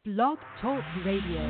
Blog Talk Radio.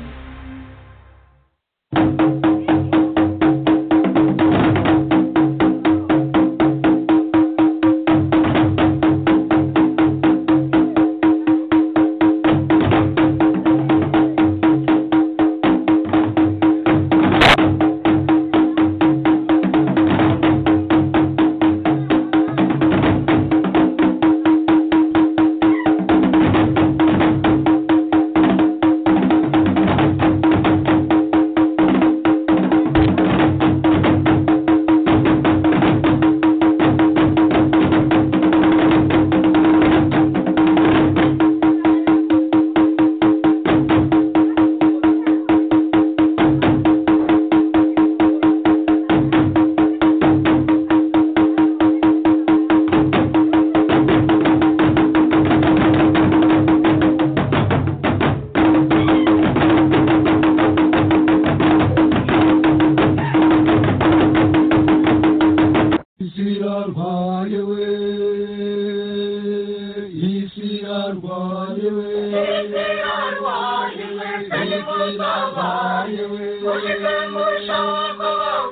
İsirar bayılı, İsirar bayılı, İsirar bayılı, İsirar bayılı,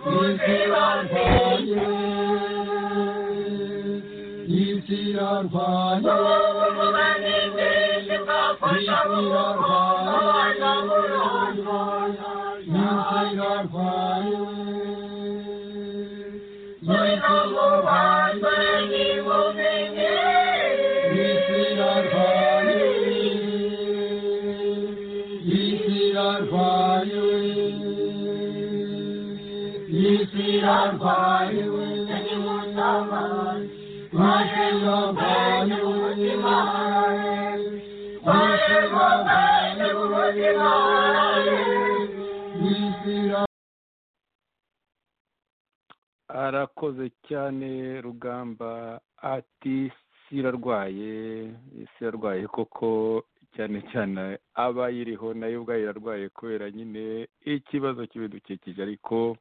Kuşun İsirar bayılı, İsirar bayılı, İsirar bayılı, İsirar bayılı. arakoze cyane rugamba ati isi irarwaye isi irarwaye koko cyane cyane abayiriho nayo ubwayo irarwaye kubera nyine ikibazo cy'ibidukikije ariko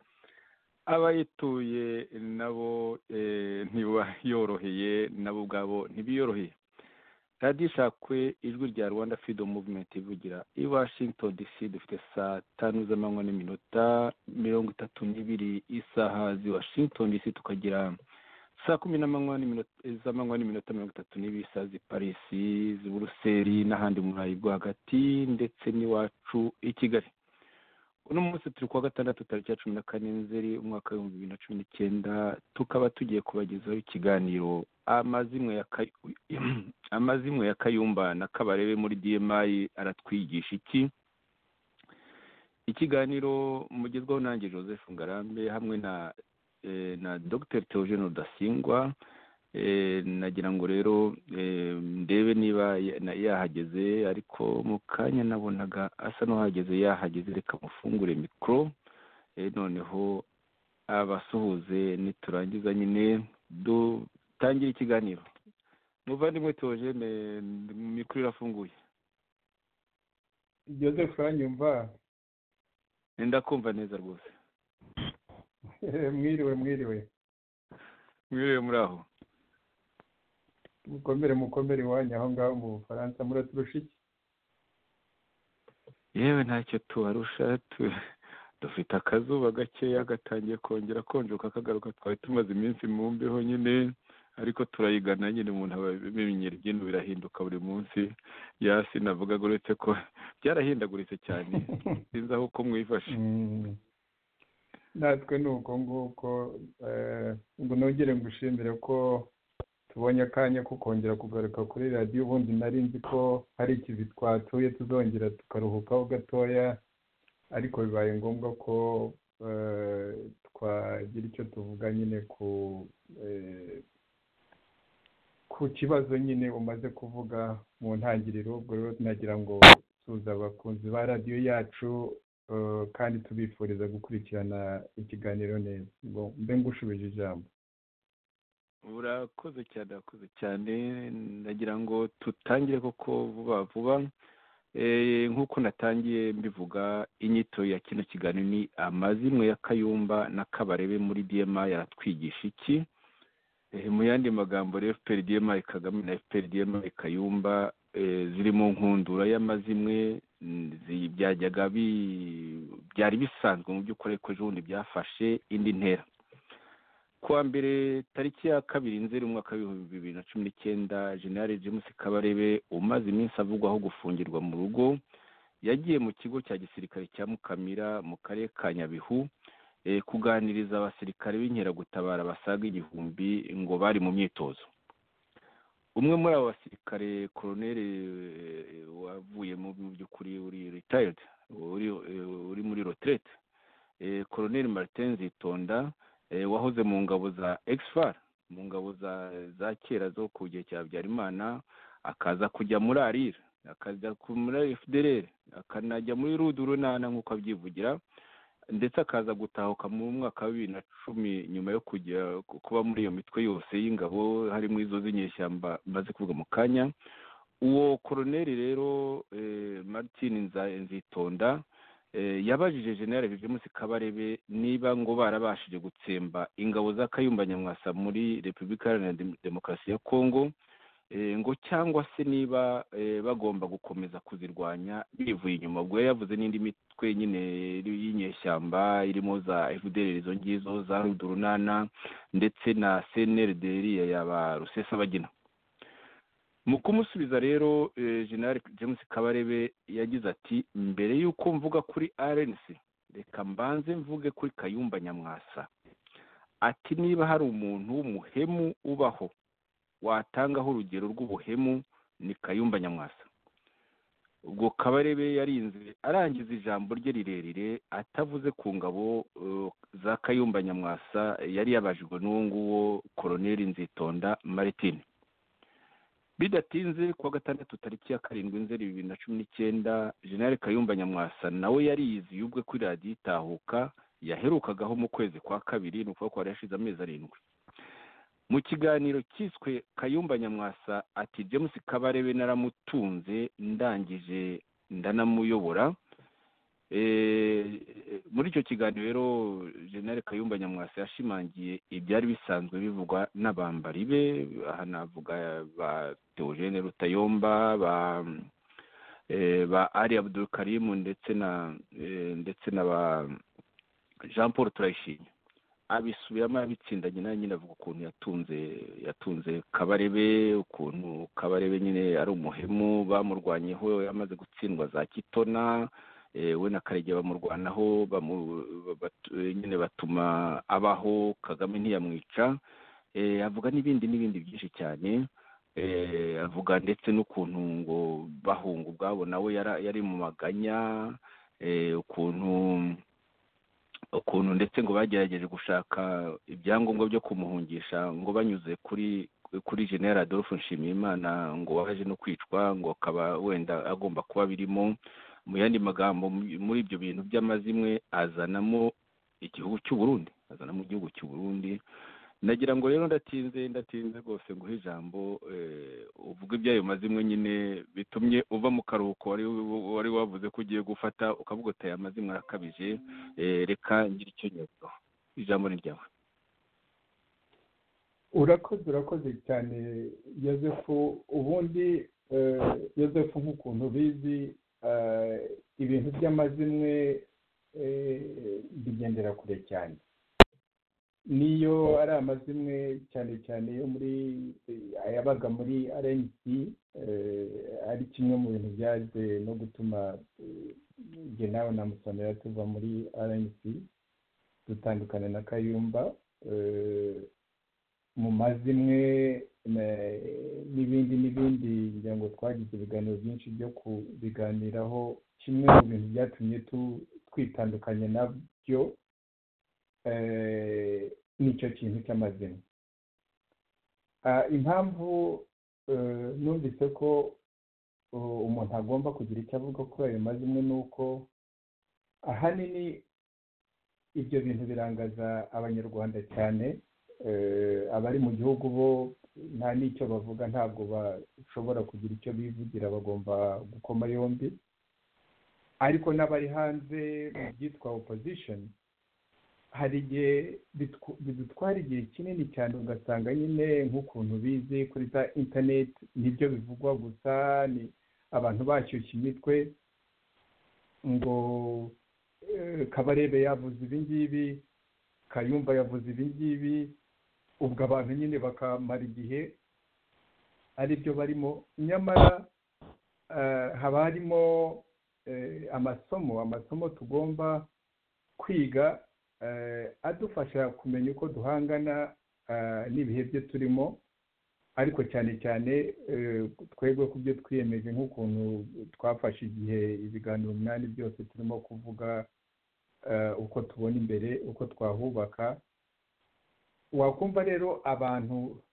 abayituye nabo eh, ntibayoroheye nabo ubwabo ntibiyoroheye radiyo ishakwe ijwi rya rwanda freedom movement ivugira i washington dc dufite saa tanu z'amanywa n'iminota mirongo itatu n'ibiri isaha zi washington dc tukagira saa kumi n'amanywa n'iminota- z'amanywa n'iminota mirongo itatu n'ibiri saa zi parisi zi buruseli n'ahandi mu burayi bwo hagati ndetse n'iwacu i kigali uno munsi turi kuwa gatandatu tariki ya cumi na kane nzeri umwaka w'ibihumbi bibiri na cumi n'icyenda tukaba tugiye kubagezaho ikiganiro amazimwe ya Kayu- amazimwe ya kayumba na kabarebe muri dmi aratwigisha iki ikiganiro mugezweho nanjye joseph ngarambe hamwe na eh, na dr theogene rudasingwa Eh, nagira ngo rero eh, ndebe niba ya- na- yahageze ariko mu kanya nabonaga asa n'uhageze yahageze reka mufungure mikoro noneho abasuhuze niturangiza nyine dutangire ikiganiro muvandimwe theogene mikoro irafunguye joseph uranyumva ndakumva neza rwose mwiriwe mwiriwe mwiriwe muri aho mukomere mukomere iwanyu aho ngaho mu bufaransa muraturusha iki yewe ntacyo tubarusha tu- dufite akazuba gakeya gatangiye kongera konjoka kagaruka twari tumaze iminsi mu mbeho nyine ariko turayigana nyine umuntu aba abimenyera ibyintu birahinduka buri munsi yasi navugaga uretse ko byarahindaguritse cyane sinzi aho uko mwifashe Mm. natwe ni uko nguko eh, ngo nongere ngushimire ko tubonye akanya ko kongera kugaruka kuri radiyo ubundi nari nzi ko hari ikivi twatuye tuzongera tukaruhukaho gatoya ariko bibaye ngombwa ko eh, twagira icyo tuvuga nyine ku eh, ku kibazo nyine umaze kuvuga mu ntangiriro ubwo rero nagira ngo tuza abakunzi ba radiyo yacu eh, kandi tubifuriza gukurikirana ikiganiro neza ngo mbe ngushubije ijambo urakoze cyane urakoze cyane ndagira ngo tutangire koko vuba vuba Eh, nk'uko natangiye mbivuga inyito ya kino kiganiro ni amazimwe ya kayumba na kabarebe muri dma yaratwigisha iki Eh, mu yandi magambo rero fpr dma kagame na fpr dma kayumba eh, ziri mu nkundura y'amazimwe mm, zi- byajyaga bi- byari bisanzwe mu by'ukuri ariko ejobundi byafashe indi ntera kuwa mbere tariki ya kabiri nzeri umwaka w'ibihumbi bibiri na cumi n'icyenda generali james kabarebe umaze iminsi avugwaho gufungirwa mu rugo yagiye mu kigo cya gisirikare cya mukamira mu karere ka nyabihu eh, kuganiriza abasirikare b'inkeragutabara basaga igihumbi ngo bari mu myitozo umwe muri abo basirikare koroneri eh, wavuye mu mu by'ukuri uri retired uri eh, uri muri retraite eh, koroneri martin zitonda eh, wahoze mu ngabo za exfar mu ngabo za za kera zo ku gihe cya habyarimana akaza kujya muri arira akajya ku- muri fdrr akanajya muri rudurunana nk'uko abyivugira ndetse akaza gutahuka mu mwaka wa bibiri na cumi nyuma yo kujya ku- kuba muri iyo mitwe yose y'ingabo harimo izo z'inyeshyamba maze kuvuga mu kanya uwo koroneri rero eh, martin Nza- nzitonda eh, yabajije general james kabarebe niba ngo barabashije gutsemba ingabo za kayumba nyamwasa muri repubulika iharanira Dem- demokarasi ya kongo eh, ngo cyangwa se niba eh, bagomba gukomeza kuzirwanya bivuye inyuma ubwo yari yavuze n'indi mitwe nyine iri- y'inyeshyamba irimo za fdr izo ngizo za rudurunana ndetse na cnrd iriya yaba rusesabagina mu kumusubiza rero eh, general james kabarebe yagize ati mbere y'uko mvuga kuri rnc reka mbanze mvuge kuri kayumba nyamwasa ati niba hari umuntu w'umuhemu ubaho watangaho urugero rw'ubuhemu ni kayumba nyamwasa ubwo kabarebe yarinze arangiza ijambo rye rirerire atavuze ku ngabo eh, za kayumba nyamwasa yari yabajijwe n'uwo nguwo koroneri nzitonda martin bidatinze kuwa gatandatu tariki ya karindwi nzeri bibiri na cumi n'icyenda jenerali kayumba nyamwasa nawe yariyizi y'ubwe kuri radiyo itahuka yaherukagaho mu kwezi kwa kabiri ni ukuvuga ko hari hashize amezi arindwi mu kiganiro cyiswe kayumba nyamwasa ati james kabarebe naramutunze ndangije ndanamuyobora Eh, muri icyo kiganiro rero jenerali kayumba nyamwasa yashimangiye ibyari bisanzwe bivugwa n'abambari be aha navuga ba teogene rutayomba ba eh, ba ali abdul karimu ndetse na eh, ndetse na ba jean paul turayishimye abisubiramo abitsindanye nawe nyine avuga ukuntu yatunze yatunze kabarebe ukuntu kabarebe nyine ari umuhemu bamurwanyeho yamaze gutsindwa za kitona eh, we na karege bamurwanaho bamu- bat- eh, nyine batuma abaho kagame ntiyamwica eh, avuga n'ibindi n'ibindi byinshi cyane eh, avuga ndetse n'ukuntu ngo bahunga ubwabo nawe yara- yari mu maganya eh, ukuntu ukuntu ndetse ngo bagerageje gushaka ibyangombwa byo kumuhungisha ngo banyuze kuri kuri general adolphe nshimiyimana ngo waje no kwicwa ngo akaba wenda agomba kuba birimo mu yandi magambo mu- muri ibyo bintu by'amazimwe azanamo igihugu cy'u Burundi azanamo igihugu cy'u Burundi nagira ngo rero ndatinze ndatinze rwose nguhe ijambo eh, uvuge iby'ayo mazimwe nyine bitumye uva mu karuhuko wari wari wavuze ko ugiye gufata ukavuga uti aya mazimwe arakabije eh, reka ngire icyo nyabizaho ijambo ni ryawe urakoze urakoze cyane yozefu ubundi eh, yozefu nk'ukuntu ubizi eh, ibintu by'amazimwe eh, bigendera kure cyane niyo ari amazimwe cyane cyane yo muri eh, ayabaga muri rnc eh, ari kimwe mu bintu byaje no gutuma eh, jye nawe na musamira tuva muri rnc dutandukana na kayumba eh, mu mazimwe na- n'ibindi n'ibindi ngira ngo twagize ibiganiro byinshi byo kubiganiraho kimwe mu bintu byatumye tu- twitandukanya nabyo eh, nicyo kintu cy'amazimwe Ah, impamvu eh, numvise ko uh, umuntu agomba kugira icyo avuga kuri ayo mazimwe ni uko ahanini ibyo bintu birangaza abanyarwanda cyane eh, abari mu gihugu bo nta n'icyo bavuga ntabwo bashobora kugira icyo bivugira bagomba gukoma yombi ariko n'abari hanze mu byitwa opposition hari igihe bitw- bidutwara igihe kinini cyane ugasanga nyine nk'ukuntu bizi kuri za interineti nibyo bivugwa gusa ni abantu bashyushya imitwe ngo eh, kabarebe yavuze ibi ngibi kayumba yavuze ibi ngibi ubwo abantu nyine bakamara igihe ari byo barimo nyamara eh, haba harimo eh, amasomo amasomo tugomba kwiga eh, adufasha kumenya uko duhangana eh, n'ibihe byo turimo ariko cyane cyane eh, twebwe ku byo twiyemeje nk'ukuntu twafashe igihe ibiganiro umunani byose turimo kuvuga eh, uko tubona imbere uko twahubaka wakumva rero abantu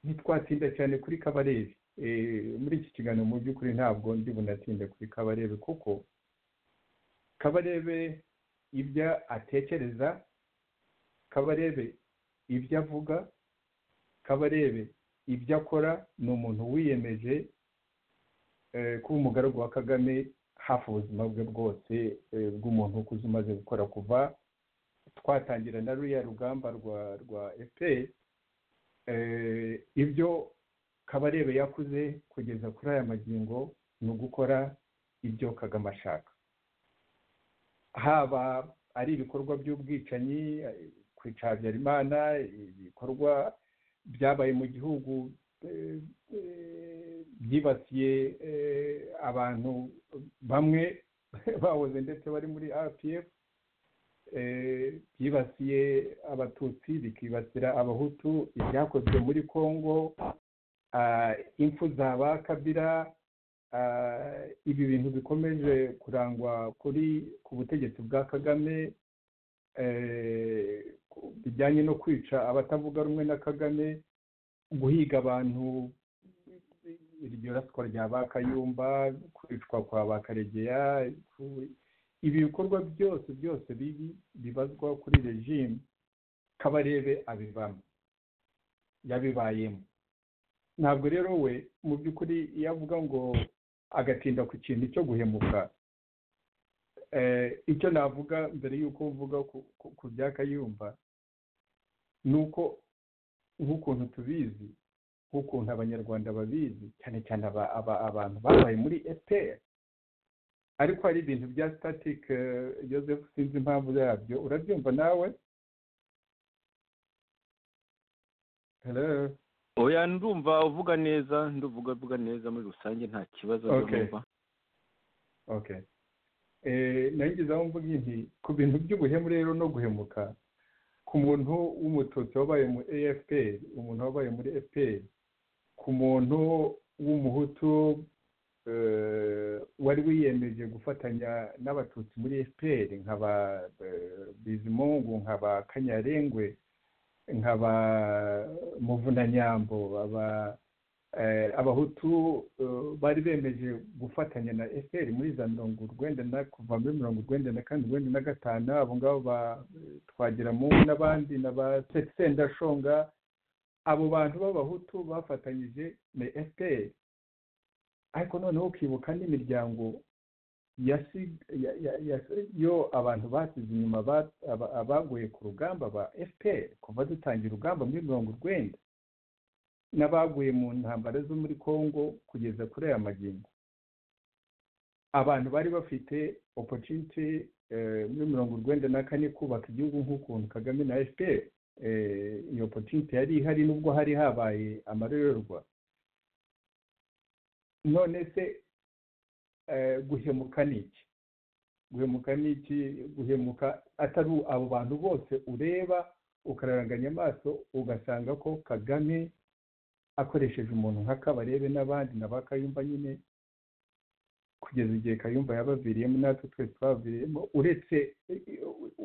ntitwatsinda cyane kuri kabarebe Eh, muri iki kiganiro mu by'ukuri ntabwo ndi bunatsinde kuri kabarebe kuko kabarebe ibyo atekereza kabarebe ibyo avuga kabarebe ibyo akora ni umuntu wiyemeje eh, kuba umugaragu wa kagame hafi ubuzima bwe bwose eh, bw'umuntu ukuze umaze gukora kuva twatangira na ruriya rugamba rwa rwa efuperi ibyo kabarebe yakuze kugeza kuri aya magingo ni ugukora ibyo kagame ashaka haba ari ibikorwa by'ubwicanyi kwica habyarimana ibikorwa byabaye mu gihugu eh, eh, byibasiye eh, abantu bamwe bahoze ndetse bari muri rpf eh, byibasiye abatutsi bikibasira abahutu ibyakozwe muri congo ah, impfu za ba kabira ah, ibi bintu bikomeje kurangwa kuri ku butegetsi bwa kagame eh, ku- bijyanye no kwica abatavuga rumwe na kagame guhiga abantu iryo raswa rya ba kayumba kwicwa kwa ba karegeya ku- ibi bikorwa byose byose bibi bibazwa kuri regime kabarebe abivamo yabibayemo ntabwo rero we mu by'ukuri iyo avuga ngo agatinda ku kintu cyo guhemuka eh, icyo navuga mbere y'uko mvuga ku- ku- ku bya kayumba ni uko nk'ukuntu tubizi nk'ukuntu abanyarwanda babizi cyane cyane aba- aba- abantu babaye muri fpr ariko hari ibintu bya static eh, joseph sinzi impamvu yabyo urabyumva nawe hello oya ndumva uvuga neza nduvuga uvuga neza muri rusange nta kibazo Okay. ndumva okay Eh, nagize aho mvuga inti ku bintu by'ubuhemu rero no guhemuka ku muntu w'umututsi wabaye mu AFPR umuntu wabaye muri FPR ku muntu w'umuhutu eh, wari wiyemeje gufatanya n'abatutsi muri FPR nkaba bizimungu nkaba kanyarengwe nkaba muvunanyambo aba eh, abahutu eh, bari bemeje gufatanya na fpr muri za mirongo urwenda na kuva muri mirongo urwenda na kane urwenda na gatanu abo ngabo ba eh, twagiramungu n'abandi na ba Se- sendashonga abo bantu b'abahutu bafatanyije na fpr ariko noneho ukibuka n'imiryango yasi- ya- ya- ya- yo abantu basize inyuma ba- aba- abaguye ku rugamba ba fpr kuva dutangira urugamba muri mirongo urwenda n'abaguye mu ntambara zo muri congo kugeza kuri aya magingo abantu bari bafite opportunity eh, muri mirongo urwenda na kane kubaka igihugu nk'ukuntu kagame na fpr eh, iyo opportunity yari ihari nubwo hari habaye amarorerwa none se eh, guhemuka ni iki guhemuka ni iki guhemuka atari abo bantu bose ureba ukararanganya amaso ugasanga ko kagame akoresheje umuntu nka kabarebe n'abandi na ba kayumba nyine kugeza igihe kayumba yabaviriyemo natwe twese twaviriyemo uretse eh, eh,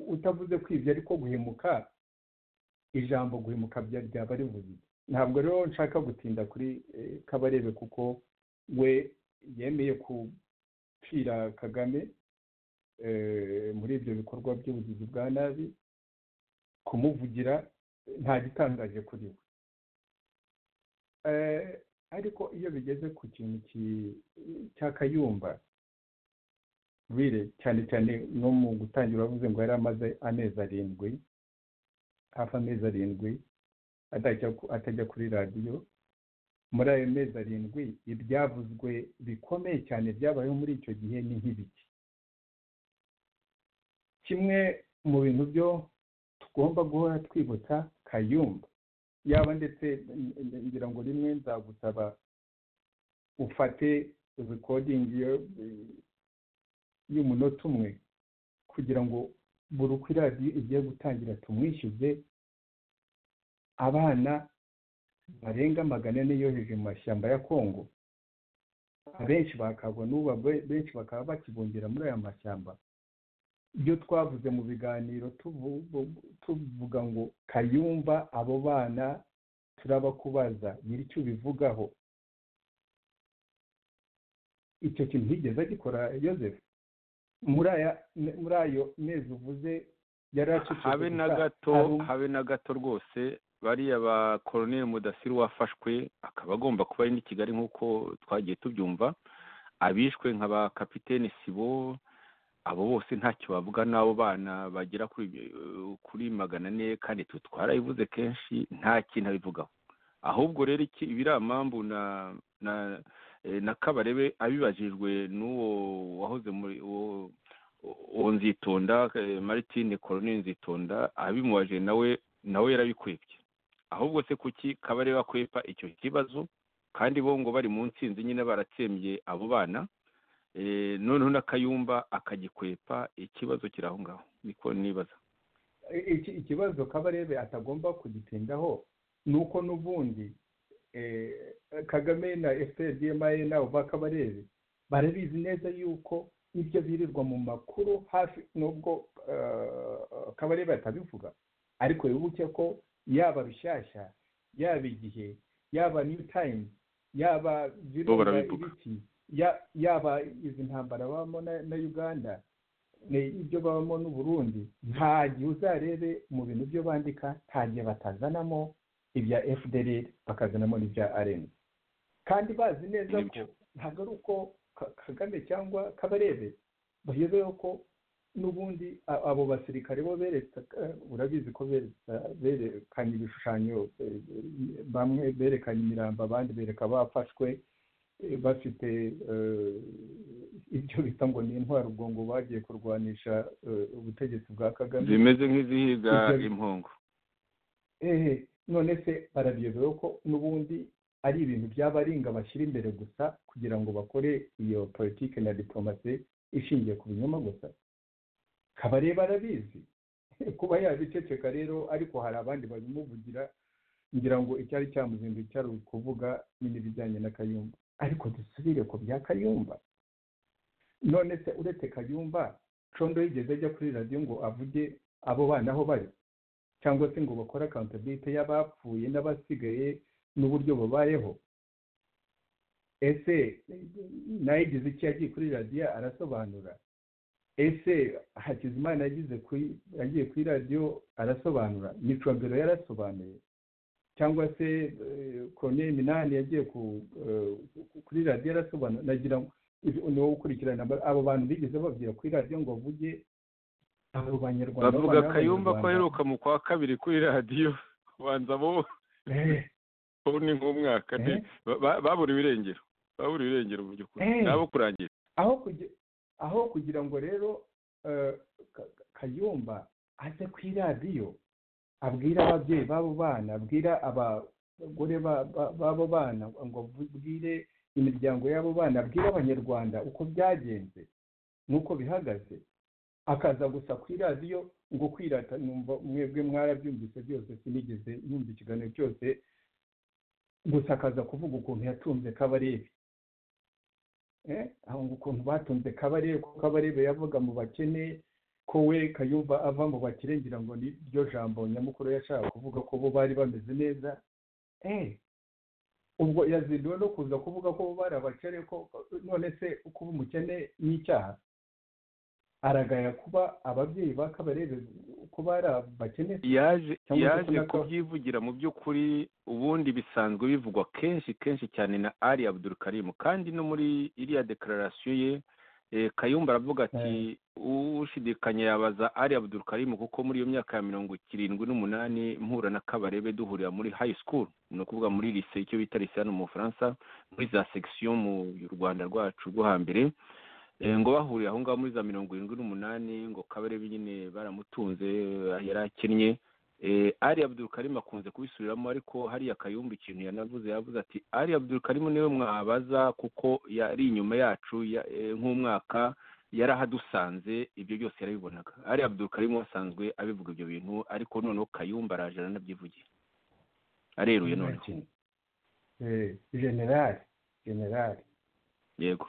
utavuze ko ibyo ariko guhemuka ijambo guhemuka bya- ryaba rivuze iki? ntabwo rero nshaka gutinda kuri eh, kabarebe kuko we yemeye gucira kagame eh, muri ibyo bikorwa by'ubugizi bwa nabi kumuvugira eh, nta gitangaje kuri we Eh, ariko iyo bigeze ku kintu ki- cya kayumba rwire cyane cyane no mu gutangira wavuze ngo yari amaze amezi arindwi hafi amezi arindwi atajya ku- atajya kuri radiyo muri ayo mezi arindwi ibyavuzwe bikomeye cyane byabayeho muri icyo gihe ni nk'ibiki kimwe mu bintu byo tugomba guhora twibutsa kayumba yaba ndetse n- n- ngira ngo rimwe nzagusaba ufate rikodingi yo- y'umunota umwe kugira ngo buri uko iradiyo igiye gutangira tumwishyuze abana barenga magana ane yoheje mu mashyamba ya kongo abenshi bakagwa n'ubu abe- benshi bakaba bakibumbira muri aya mashyamba ibyo twavuze mu biganiro tuvu- tuvuga ngo kayumba abo bana turabakubaza nyiri icyo ubivugaho icyo kintu ntigeze agikora Yozefu muri aya muri ayo mezi uvuze yari acecetse habe na gusa. Hari gato um- habe na gato rwose bariya ba koroneli mudasiru wafashwe akaba agomba kuba ari n'i kigali nk'uko twagiye tubyumva abishwe nka ba kapitene sibo abo bose ntacyo bavuga n'abo bana bagera kuri eh, kuri magana ane kandi twe twarabivuze kenshi nta kintu abivugaho ahubwo rero iki ibiramambu na na eh, na kabarebe abibajijwe n'uwo wahoze muri uwo uwo nzitonda eh, martine korone nzitonda abimubajije nawe nawe yarabikwibye ahubwo se kuki kabare bakwepa icyo kibazo kandi bo ngo bari mu nsinzi nyine baratsembye abo bana eh, noneho n'akayumba akagikwepa ikibazo kiri aho ngaho niko nibaza iki ikibazo kabarebe atagomba kugitindaho ni uko n'ubundi eh, kagame na fprdma nabo ba kabarebe barabizi neza yuko ibyo birirwa mu makuru hafi nubwo eh, kabarebe atabivuga ariko wibuke ko yaba rushyashya yaba igihe yaba new times yaba Bo virunga barabivuga. ibiki ya- yaba izi ntambara babamo na na uganda ni ibyo babamo n'uburundi nta gihe uzarebe mu bintu byo bandika nta gihe batazanamo ibya fdr bakazanamo n'ibya rn kandi bazi neza ko Nibyo. ntabwo ari uko Ka- kagame cyangwa kabarebe bayobeyeho ko n'ubundi a- abo basirikare bo beretse urabizi ko beretse- berekanye ibishushanyo eh, bamwe berekanye imirambo abandi bereka bafashwe eh, bafite eh, ibyo bita ngo ni intwaro ubwo ngo bagiye kurwanisha eh, ubutegetsi bwa kagame zimeze nk'izihiga Ibyo- impongo ehe none se barabiyobewe ko n'ubundi ari ibintu by'abaringa bashyira imbere gusa kugira ngo bakore iyo politiki na diplomasi ishingiye ku binyoma gusa kabareba arabizi kuba yabiceceka rero ariko hari abandi babimuvugira ngira ngo icyari cyamuzinduye cyari ukuvuga nyine ibijyanye na kayumba ariko dusubire ku bya kayumba none se uretse kayumba condo yigeze ajya kuri radiyo ngo avuge abo bana aho bari cyangwa se ngo bakore accountability y'abapfuye n'abasigaye n'uburyo babayeho ese nawe igize iki yagiye kuri radiyo arasobanura ese hakizimana yagize kuri yagiye kuri radiyo arasobanura micobero yarasobanuye cyangwa se kone minani yagiye ku, eh, kuri radiyo arasobanura nagira ngo ibi- ni wowe ukurikirana aba- abo bantu bigeze babwira kuri radiyo ngo bavuge abo banyarwanda bavuga b'abana kayumba ko b'abanyarwanda. aheruka mu kwa kabiri kuri radiyo banza bo Eh. bo ni nk'umwaka Eh. ni- ba- ba- babura ibirengero babura ibirengero mu by'ukuri Eh. nabo kurangira aho kugira aho kugira ngo rero eh, Ka- Ka- kayumba aze ku iradiyo abwira ababyeyi b'abo bana abwira abagore ba- ba- b'abo bana ngo abwire imiryango y'abo bana abwire abanyarwanda uko byagenze n'uko bihagaze akaza gusa ku iradiyo ngo kwirata numva mwebwe mwarabyumvise byose sinigeze yumva ikiganiro cyose gusa akaza kuvuga ukuntu yatunze kabarebe Eh, aho ngo ukuntu batunze kabarebe ko kabarebe yavuga mu bakene ko we kayumba ava mu bakire ngira ngo ni ryo jambo nyamukuru yashaka kuvuga ko bo bari bameze neza eh ubwo yazinduwe no kuza kuvuga ko bo bari abakene ko none se kuba umukene n'icyaha aragaya kuba ababyeyi ba kabarebe ko bari abakene yaje Cyangwa se yaje kuna ko- kubyivugira mu by'ukuri ubundi bisanzwe bivugwa kenshi kenshi cyane na ali abdul karimu kandi no muri iriya dekararasiyo ye Eh, kayumba aravuga ati ushidikanya yabaza ari abdul karimu kuko muri iyo myaka ya mirongo kirindwi n'umunani mpura na kabarebe duhurira muri high school ni ukuvuga muri lise icyo bita lise hano mu bufaransa muri za section mu rwanda rwacu rwo hambere Eh, ngo bahuriye aho ngaho muri za mirongo irindwi n'umunani ngo kabarebe nyine baramutunze yari akinnye Eh, ari abdul karimu akunze kubisubiramo ariko hariya kayumba ikintu yanavuze yavuze ati ari abdul karimu niwe mwabaza kuko yari inyuma yacu ya- eh, nk'umwaka yarahadusanze ibyo byose yarabibonaga ari abdul karimu asanzwe abivuga ibyo bintu ariko noneho kayumba araje aranabyivugira areruye noneho generali generali yego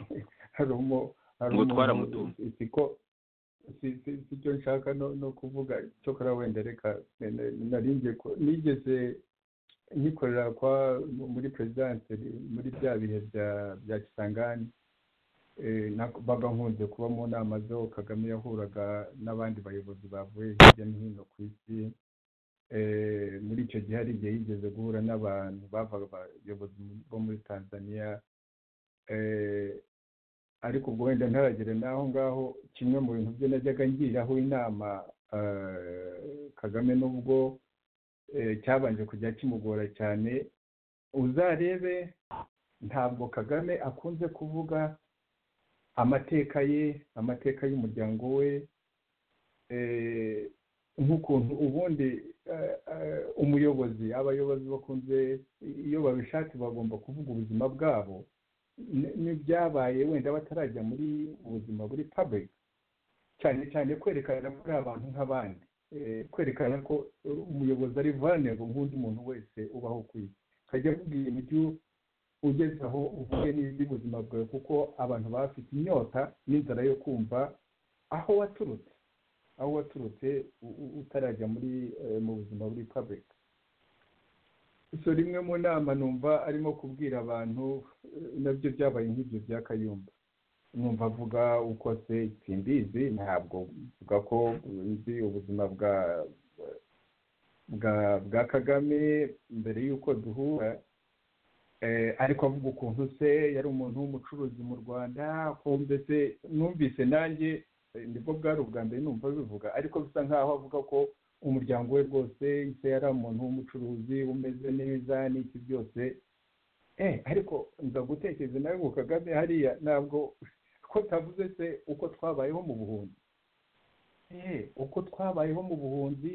hari umu hari Ngo umuntu- twaramutunze. si ko si si- si cyo nshaka no no kuvuga cyokora wenda reka nari ngiye ku- nigeze nyikorera kwa muri perezidanse muri bya bihe bya bya kisangani Eh, na- baba nkunze kuba mu nama zo kagame yahuraga n'abandi bayobozi bavuye hirya no hino ku isi Eh, muri icyo gihe hari igihe yigeze guhura n'abantu bavaga abayobozi bo muri tanzania Eh, ariko ubwo wenda ntaragere n'aho ngaho kimwe mu bintu byo najyaga ngiriraho inama eh, kagame nubwo eh, cyabanje kujya kimugora cyane uzarebe ntabwo kagame akunze kuvuga amateka ye amateka y'umuryango we eh, nk'ukuntu ubundi eh, eh, umuyobozi abayobozi bakunze iyo babishatse bagomba kuvuga ubuzima bwabo ni- n'ibyabaye wenda batarajya muri ubuzima buri public cyane cyane kwerekana ko ari abantu nk'abandi Eh, kwerekana ko eh, umuyobozi ari vulnerable nk'undi muntu wese ubaho ku isi kajya avuga ibintu by'u- ugeze aho uvuge n'iby'ubuzima bwawe kuko abantu baba bafite inyota n'inzara yo kumva aho waturutse aho waturutse u- u- utarajya muri eh, mu buzima buri public so rimwe mu nama numva arimo kubwira abantu eh, nabyo byabaye nk'ibyo bya kayumba numva avuga uko se simbizi ntabwo mvuga ko nzi ubuzima bwa bwa bwa kagame mbere y'uko duhura Eh, ariko avuga ukuntu se yari umuntu w'umucuruzi mu rwanda ko mbese numvise nanjye eh, nibwo bwari ubwa mbere numva bivuga ariko bisa nkaho avuga ko umuryango we rwose se yari umuntu w'umucuruzi umeze neza n'iki byose eh ariko nza gutekereza nawe ngo kagame hariya ntabwo ko tavuze se uko twabayeho mu buhunzi eh uko twabayeho mu buhunzi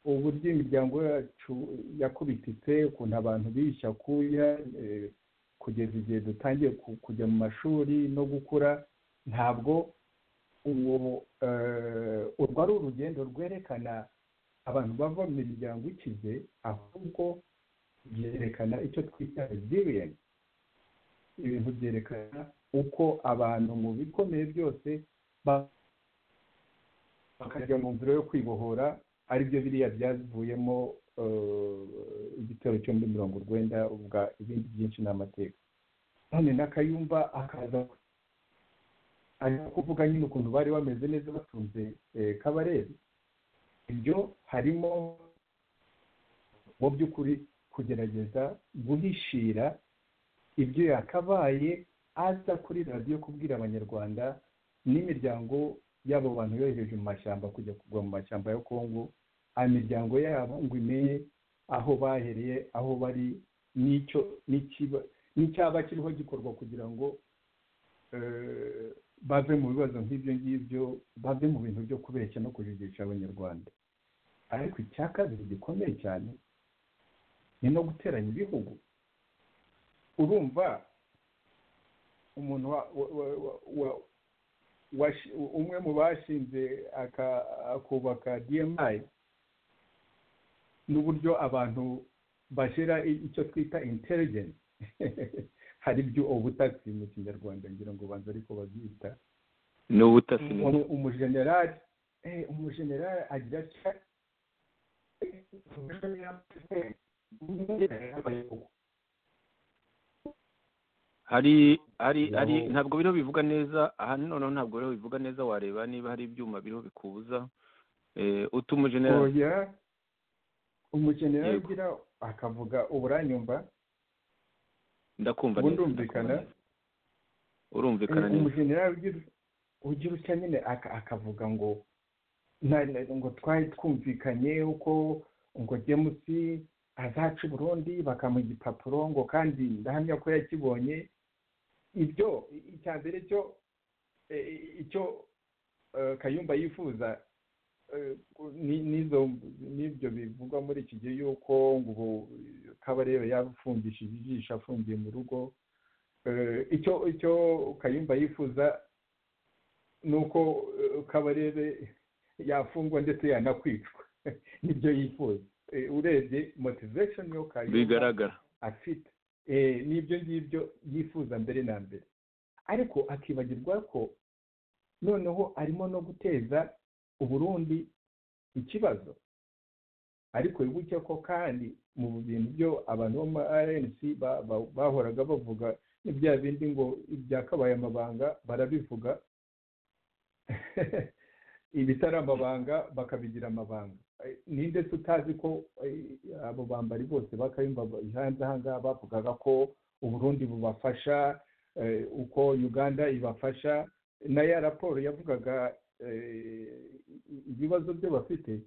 uburyo imiryango yacu yakubititse ukuntu abantu bishya kuya eh, kugeza igihe dutangiye ku- kujya mu mashuri no gukura ntabwo uwo eh, urwo ari urugendo rwerekana abantu bava mu miryango ikize ahubwo byerekana icyo twita resilience ibintu byerekana uko abantu mu bikomeye byose ba- bakajya mu nzira yo kwibohora ari byo biriya byavuyemo eh, igitero cyo muri mirongo urwenda ubwa ibindi byinshi ni amateka none na kayumba akaza ari kuvuga nyine ukuntu bari bameze neza batunze eh, kabarebe ibyo harimo mu by'ukuri kugerageza guhishira ibyo yakabaye aza kuri radiyo kubwira abanyarwanda n'imiryango y'abo bantu yohereje mu mashyamba kujya kugwa mu mashyamba ya kongo imiryango yabo ngo imenye aho bahereye aho bari n'icyo n'ikiba- n'icyaba kiriho gikorwa kugira ngo eh, bave mu bibazo nk'ibyo ngibyo bave mu bintu byo kubeshya no kujigisha abanyarwanda ariko icya kabiri gikomeye cyane ni no guteranya ibihugu urumva umuntu wa- wa- wa- wa- wa- washi- umwe mu bashinze aka- akubaka dmi n'uburyo abantu bashyira i- icyo twita intelligence hari ibyo ubutasi mu kinyarwanda ngira ngo banza ariko babyita ni ubutasi ni umu- umujenerali eh, umujenerali agira atya hari hari Naho- hari ntabwo biriho bivuga neza aha noneho ntabwo biriho bivuga neza wareba niba hari ibyuma biriho bikubuza Eh, utuma generali oya umujenerali Yego. ugira akavuga uburanyumva ndakumva ubu neza ndumvikana. ndakumva neza. urumvikana Eh, neza umujenerali ugira ugira nyine akavuga ngo na- na- ngo twari twumvikanye uko ngo demusi azaca i burundi bakamuha igipapuro ngo kandi ndahamya ko yakibonye ibyo i- icya mbere cyo eh, icyo eh, kayumba yifuza eh, ni- n'izo- n'ibyo bivugwa muri iki gihe yuko ngo ubu kabarebe yafungishije ijisho afungiye mu rugo Eh, icyo icyo kayumba yifuza ni uko eh, kabarebe yafungwa ndetse yanakwicwa nibyo yifuza Eh, urebye motivation yo kayumba bigaragara afite Eh, n'ibyo ngibyo yifuza mbere na mbere ariko akibagirwa ko noneho arimo no guteza uburundi ikibazo ariko wibuke ko kandi mu bintu byo abantu bo muri rnc ba- ba- bahoraga bavuga ni bya bindi ngo ibyakabaye amabanga barabivuga ibitari amabanga bakabigira amabanga Eh, ninde se utazi ko eh, abo bambari bose bakayumva hanze ahangaha bavugaga ko uburundi bubafasha eh, uko uganda ibafasha na ya raporo yavugaga eh, ibibazo byo bafite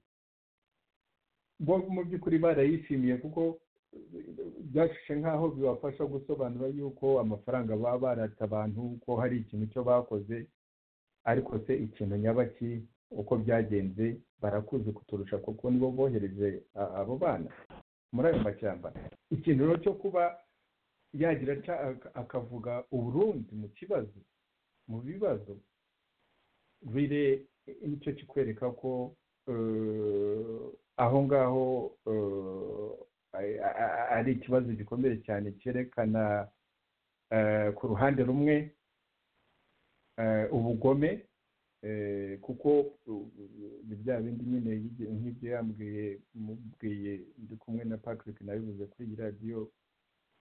bo mu by'ukuri barayishimiye kuko byashushe nk'aho bibafasha gusobanura yuko amafaranga baba barata abantu ko hari ikintu cyo bakoze ariko se ikintu nyabaki uko byagenze barakuzi kuturusha kuko nibo bohereje a- abo bana muri ayo mashyamba ikintu rero cyo kuba yagira atya ak- akavuga uburundi mu kibazo mu bibazo bire nicyo kikwereka ko eh, aho ngaho eh, a- a- ari ikibazo gikomeye cyane cyerekana eh, ku ruhande rumwe eh, ubugome eh, kuko uh, ni bya bindi nyine yigi- nk'ibyo yambwiye mubwiye ndi kumwe na patrick nabivuze kuri iyi radiyo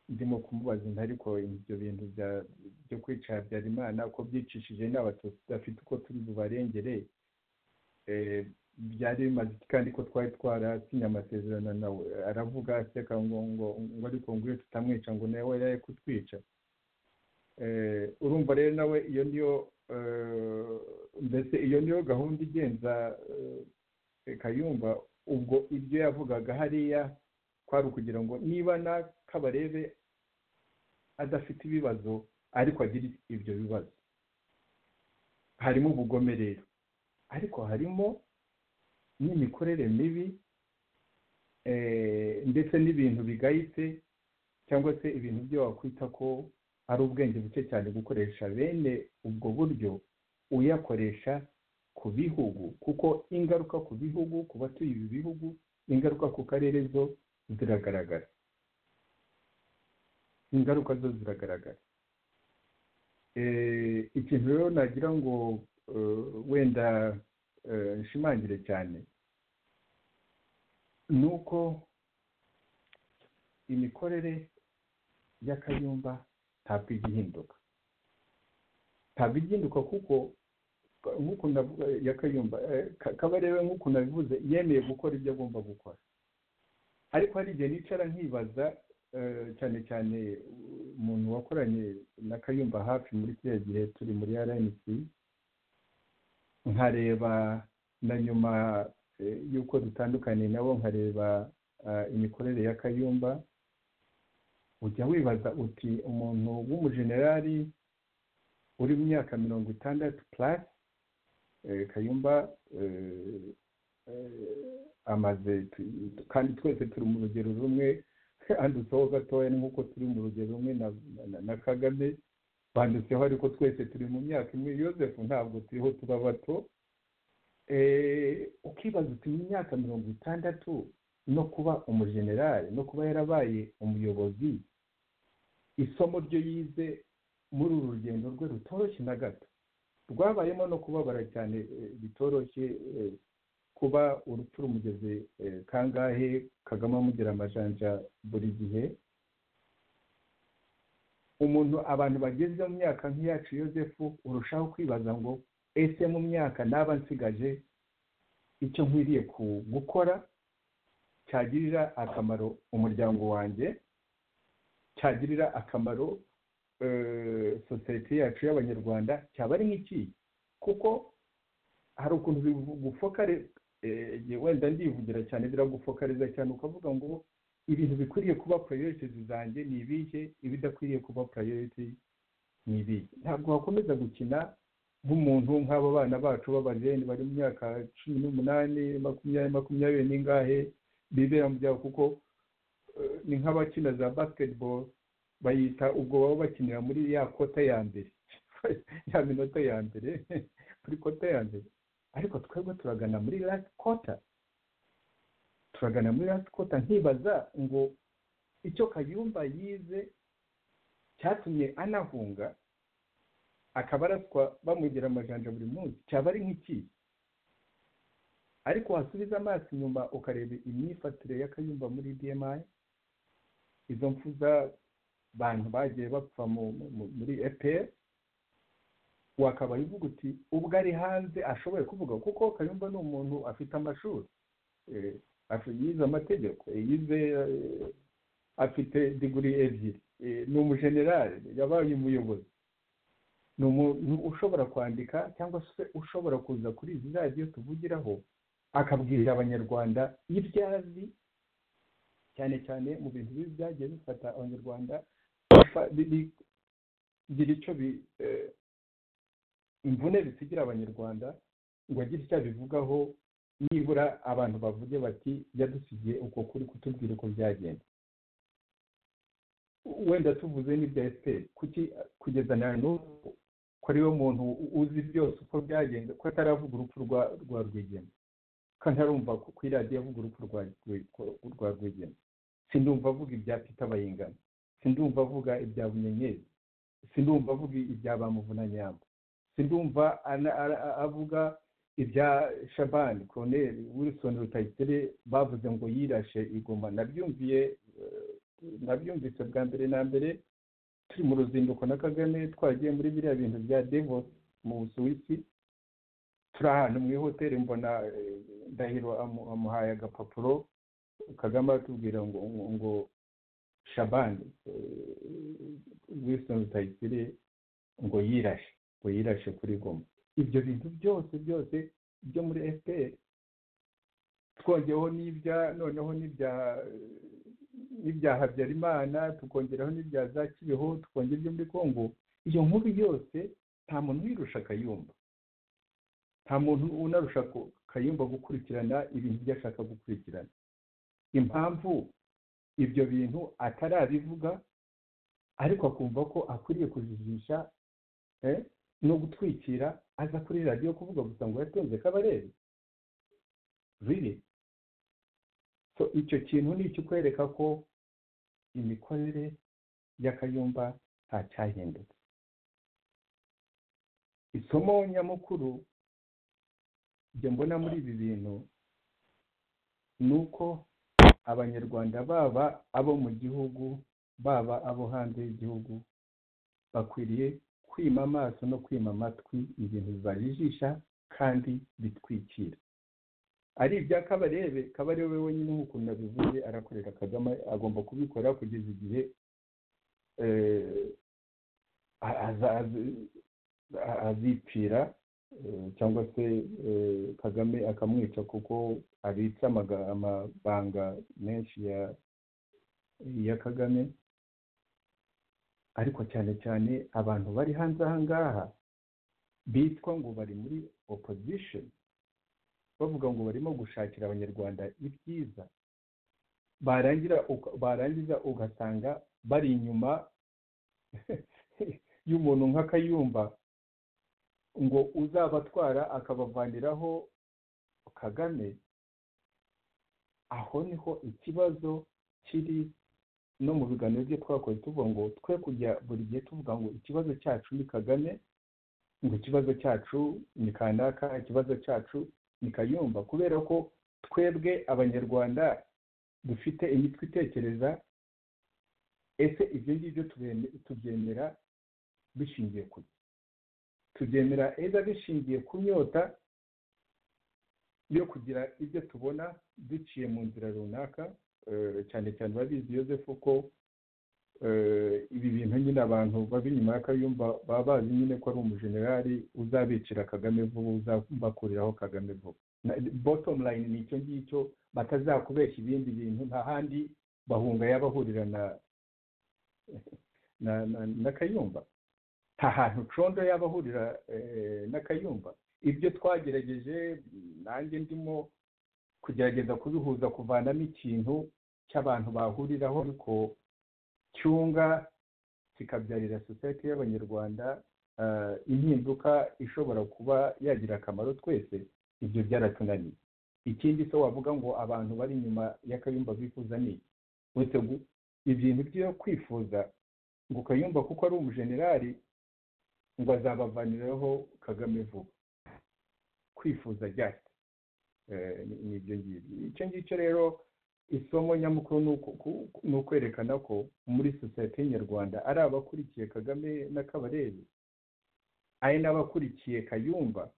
ndimo kumubaza inda ariko ibyo bintu bya- byo kwica habyarimana ko byicishije inama tudafite uko turi bubarengere eh, byari bimaze iki kandi ko twari twarasinye amasezerano nawe aravuga aseka ngo ngo ngo ariko ngo iyo tutamwica ngo nawe yari kutwica Eh, urumva rero nawe iyo niyo eh, mbese iyo niyo gahunda igenza eh, kayumba ubwo ibyo yavugaga hariya kwari ukugira ngo niba na kabarebe adafite ibibazo ariko agira ibyo bibazo harimo ubugome rero ariko harimo n'imikorere mibi eh, ndetse n'ibintu bigayitse cyangwa se ibintu byo wakwita ko ari ubwenge buke cyane gukoresha bene ubwo buryo uyakoresha ku bihugu kuko ingaruka ku bihugu ku batuye ibi bihugu ingaruka ku karere zo ziragaragara ingaruka zo ziragaragara Eh, ikintu rero nagira ngo eh, wenda eh, nshimangire cyane ni uko imikorere y'akayumba ntabwo ijya ihinduka ntabwo ijya ihinduka kuko nk'uko navuga yakayumba eh, Ka- kabarebe nk'uko nabivuze yemeye gukora ibyo agomba gukora ariko hari igihe nicara nkibaza eh, cyane cyane umuntu wakoranye na kayumba hafi muri kiriya gihe turi muri rnc nkareba na nyuma eh, y'uko dutandukaniye nabo nkareba ah, imikorere ya kayumba ujya wibaza uti umuntu w'umujenerali uri mu myaka mirongo itandatu plus eh, kayumba eh, eh, amaze tu- kandi twese turi mu rugero rumwe handutseho gatoya ni nk'uko turi mu rugero rumwe na- na- na kagame banditseho ariko twese turi mu myaka imwe yosefu ntabwo turiho tuba bato Eh, ukibaza uti mu myaka mirongo itandatu no kuba umujenerali no kuba yarabaye umuyobozi isomo ryo yize muri uru rugendo rwe rutoroshye na gato rwabayemo no kubabara cyane eh, bitoroshye eh, kuba urupfu rumugeze eh, kangahe kagame amugira amajanja buri gihe umuntu abantu bageze mu myaka nk'iyacu yosefu urushaho kwibaza ngo ese mu myaka naba nsigaje icyo nkwiriye ku- gukora cyagirira akamaro umuryango wanjye cyagirira akamaro eh, sosiyete yacu y'abanyarwanda cyaba ari nk'iki kuko hari ukuntu bigufokare wenda ndivugira cyane biragufokariza cyane ukavuga ngo ibintu bikwiriye kuba purayoritizi zanjye ni ibihe ibidakwiriye kuba purayoriti ni ibihe ntabwo wakomeza gukina nk'umuntu nk'abo bana bacu b'abajeni bari mu myaka cumi n'umunani makumyabiri makumyabiri n'ingahe bibera mu byabo kuko eh, ni nk'abakina za basketball bayita ubwo baba bakinira muri ya kota ya mbere ya minota ya mbere kuri kota ya mbere ariko twebwe turagana muri last quarter turagana muri last quarter nkibaza ngo icyo kayumba yize cyatumye anahunga akaba araswa bamugira amajanja buri munsi cyaba ari nk'iki ariko wasubiza amaso inyuma ukareba imyifatire y'akayumba muri bmi izo mfu z'abantu bagiye bapfa mu- mu- muri epr wakabaye uvuga uti ubwo ari hanze ashoboye kuvuga kuko kayumba ni umuntu afite amashuri eh, afi- yize amategeko eh, yize eh, afite diguri ebyiri eh, ni umujenerali yabaye umuyobozi ni umuntu ushobora kwandika cyangwa se ushobora kuza kuri izi radiyo tuvugiraho akabwira abanyarwanda ibyo azi cyane cyane mu bintu bibi byagiye bifata abanyarwanda bifa- bi- bi- bigira icyo bi eh, imvune bisigira abanyarwanda ngo agire icyo abivugaho nibura abantu bavuge bati yadusigiye uko kuri kutubwira uko byagenda wenda tuvuze n'ibya efuperi kuki kugeza na n'ubu ko ariwe muntu uzi byose uko byagenze ko ataravuga urupfu rwa rwa rwigema ko ntarumva ku ku iradiyo avuga urupfu rwa rwi- rwa rwigema sindumva avuga ibya pita bayingana sindumva avuga ibya bunyenyeri sindumva avuga ibya bamuvunanyamba sindumva ana- ara- avuga ibya shabani koroneri wilson rutayisire bavuze ngo yirashe igoma nabyumviye eh, nabyumvise bwa mbere na mbere turi mu ruzinduko na kagame twagiye muri biriya bintu bya devo mu busuwisi turi ahantu mu ihoteli mbona eh, ndahiro amu- amuhaye agapapuro kagame atubwira ngo ngo- ngo shabani eh, wilson rutayisire ngo yirashe ngo yirashe kuri goma ibyo bintu byose byose byo muri fpr twongeyeho n'ibya noneho n'ibya n'ibya habyarimana tukongeraho n'ibya za kibeho tukongera ibyo muri kongo iyo nkuru yose nta muntu uyirusha akayumba nta muntu unarusha ku- kayumba gukurikirana ibintu ibyo ashaka gukurikirana impamvu ibyo bintu atarabivuga ariko akumva ko akwiriye kujijisha eh, no gutwikira aza kuri radiyo kuvuga gusa ngo yatunze kabarebe riri so icyo kintu ni ikikwereka ko imikorere y'akayumba nta cyahindutse isomo nyamukuru njye mbona muri ibi bintu ni uko abanyarwanda baba abo mu gihugu baba abo hanze y'igihugu bakwiriye kwima amaso no kwima amatwi ibintu bibajijisha kandi bitwikira ari ibya kabarebe kabarebe wenyine nk'uko nabivuze arakorera kagame agomba kubikora kugeza igihe eh, a- aza- az- a- azipfira eh, cyangwa se eh, kagame akamwica kuko abitse amaga- amabanga menshi ya ya kagame ariko cyane cyane abantu bari hanze aha ngaha bitwa ngo bari muri opposition bavuga ngo barimo gushakira abanyarwanda ibyiza barangira uka- barangiza ugasanga bari inyuma y'umuntu nk'akayumba ngo uzabatwara akabavaniraho kagame aho niho ikibazo kiri no mu biganiro byo twakoze tuvuga ngo twe kujya buri gihe tuvuga ngo ikibazo cyacu ni kagame ngo ikibazo cyacu ni kanaka ikibazo cyacu ni kayumba kubera ko twebwe abanyarwanda dufite imitwe itekereza ese ibyo ngibyo tubene- tubyemera bishingiye ku ki? tubyemera eza bishingiye ku myota yo kugira ibyo tubona duciye mu nzira runaka eh, cyane cyane urabizi yozefu ko eh, ibi bintu nyine abantu baba inyuma y'akayumba baba bazi nyine ko ari umujenerali uzabicira kagame vuba uzabakuriraho kagame vuba Na- bottom line ni icyo ngicyo batazakubeshya ibindi bintu nta handi bahunga yabahurira na na na na kayumba nta hantu condo yabahurira eh, na kayumba ibyo twagerageje nanjye ndimo kugerageza kubihuza kuvanamo ikintu cy'abantu bahuriraho ariko cyunga kikabyarira sosiyete y'abanyarwanda eh, impinduka ishobora kuba yagira akamaro twese ibyo byaratunaniye ikindi se wavuga ngo abantu bari inyuma y'akayumba bifuza ni iki uretse gu- ibintu byo kwifuza ngo kayumba kuko ari umujenerali ngo azabavaniraho kagame vuba kwifuza just Eh, ni- ni ibyo ngibyo icyo ngicyo rero isomo nyamukuru ni uku- ku- ku- ni ukwerekana ko muri sosiyete nyarwanda ari abakurikiye kagame na kabarebe ari n'abakurikiye kayumba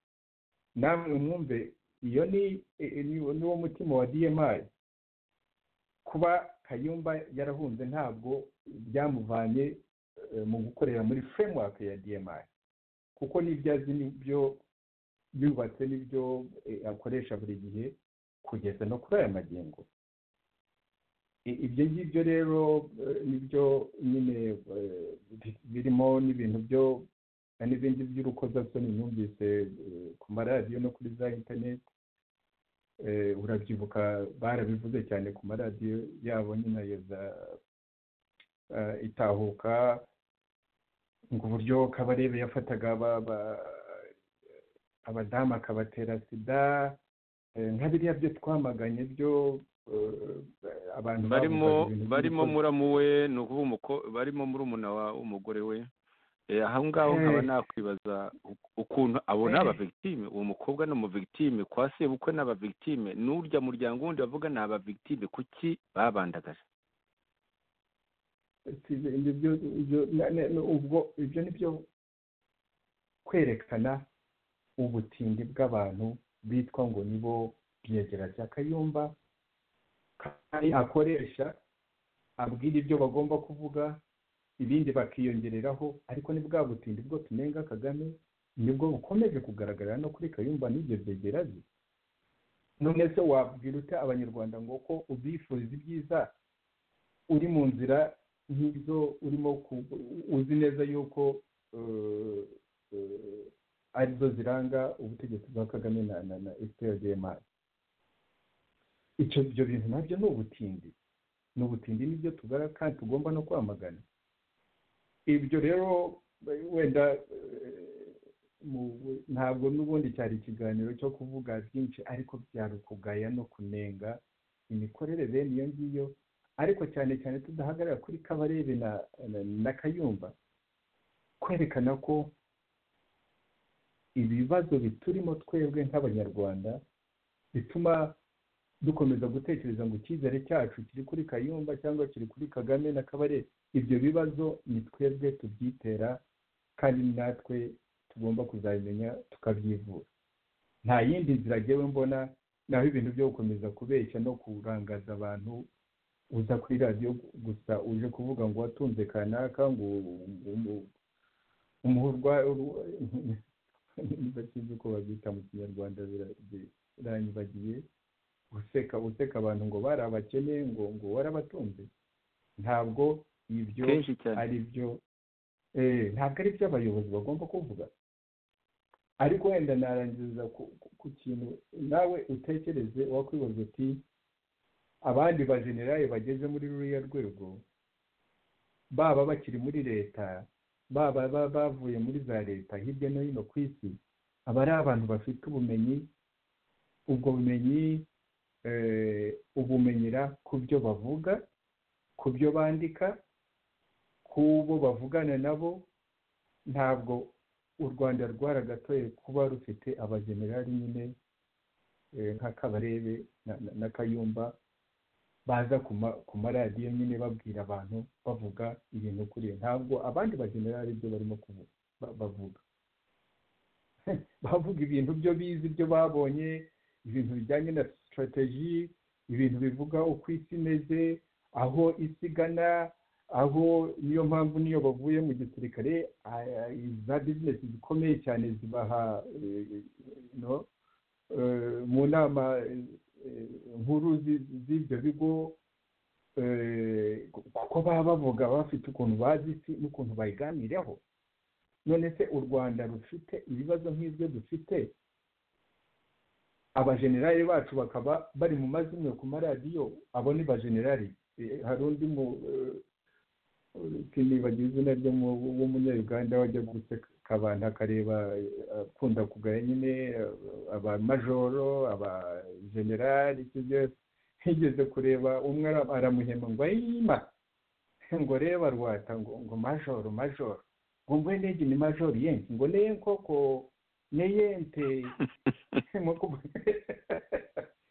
namwe mwumve iyo ni e- e- ni- ni wo mutima wa dmi kuba kayumba yarahunze ntabwo byamuvanye eh, mu gukorera muri framework ya dmi kuko n'ibyo azi n'ibyo yubatse n'ibyo eh, akoresha buri gihe kugeza no kuri aya magingo I- ibyo ngibyo rero eh, nibyo nyine eh, bi- birimo n'ibintu byo n'ibindi by'urukozasoni numvise eh, ku maradiyo no kuri za interineti Eh, urabyibuka barabivuze cyane ku maradiyo yabo nyine ya za eh, itahuka ngo uburyo kabarebe yafataga aba- aba- abadamu akabatera sida eh, nka biriya byo twamaganye byo eh, abantu barimo bavugaga ibintu barimo by'urukozasoni. muramu we ni ukuvuga umuko- barimo murumuna wa w'umugore we Eh, aho ngaho nkaba Eh. nakwibaza u- ukuntu abo ni Eh. abavigitime uwo mukobwa ni umuvigitime kwa sebukwe ni abavigitime n'urya muryango wundi bavuga ni abavigitime kuki babandagaje Size ibyo byo- ibyo- na- na- na- ubwo ibyo ni byo kwerekana ubutindi bw'abantu bitwa ngo nibo byegera bya kayumba kandi akoresha abwira ibyo bagomba kuvuga ibindi bakiyongereraho ariko ni bwa butindi bwo tunenga kagame nibwo bukomeje kugaragara no kuri kayumba n'ibyo byegera bye none se wabwira ute abanyarwanda ngo ko ubifuriza ibyiza uri mu nzira nk'izo urimo ku- uzi neza yuko eh, eh, arizo ziranga ubutegetsi bwa kagame na na na fprdmr icyo ibyo bintu nabyo ni ubutindi ni ubutindi nibyo tugara kandi tugomba no kwamagana ibyo rero eh, wenda eh, mu- ntabwo n'ubundi cyari ikiganiro cyo kuvuga byinshi ariko byari ukugaya no kunenga imikorere bene iyo ngiyo ariko cyane cyane tudahagarara kuri kabarebe na, na, na kayumba kwerekana ko ibibazo biturimo twebwe nk'abanyarwanda bituma dukomeza gutekereza ngo icyizere cyacu kiri kuri kayumba cyangwa kiri kuri kagame na kabarebe ibyo bibazo ni twebwe tubyitera kandi ni natwe tugomba kuzabimenya tukabyivura nta yindi nzira ngewe mbona naho ibintu byo gukomeza kubeshya no kurangaza abantu uza kuri radiyo gusa uje kuvuga ngo watunze kanaka ngo umuhurwa niba sinzi uko babyita mu kinyarwanda bira- biranyibagiye useka useka abantu ngo bari abakene ngo ngo warabatunze ntabwo ibyo kenshi cyane ari byo eh, ntabwo ari byo abayobozi bagomba kuvuga ariko wenda narangiza ku- ku- ku kintu nawe utekereze wakwibaza uti abandi bajenerali bageze muri ruriya rwego baba bakiri muri leta baba ba- bavuye muri za leta hirya no hino ku isi aba ari abantu bafite ubumenyi ubwo bumenyi eh, ubumenyera ku byo bavuga ku byo bandika kubo bavugana nabo ntabwo u rwanda rwaragatoye kuba rufite abajenerali nyine eh, nka kabarebe na- na- na kayumba baza ku ma- ku maradiyo nyine babwira abantu bavuga ibintu kuri ntabwo abandi bajenerali ibyo barimo kuvu- ba- bavuga bavuga ibintu byo bizi ibyo babonye ibintu bijyanye na strategy ibintu bivuga uko isi imeze aho isigana aho niyo mpamvu niyo bavuye mu gisirikare ah, za bizinesi zikomeye cyane zibaha eh, no, eh, mu nama eh, nkuru zi- z'ibyo bigo eh, kuko baba bavuga bafite ukuntu bazi isi n'ukuntu bayiganiraho none se u rwanda rufite ibibazo nk'ibyo dufite abajenerali bacu bakaba bari mu mazimwe ku maradiyo abo ni bajenerali Eh, hari undi mu eh, sinibagiwe izina ryo mu- w'umunyaruganda wajya guseka abantu akareba eh, akunda kugaya nyine eh, abamajoro abajenerali icyo byose yigeze kureba umwe ara- aramuhema ngo ayima ngo reba rwata ngo ngo majoro majoro ngo mbwe ndege ni majoro yenshi ngo neye koko neye nte mu kubu-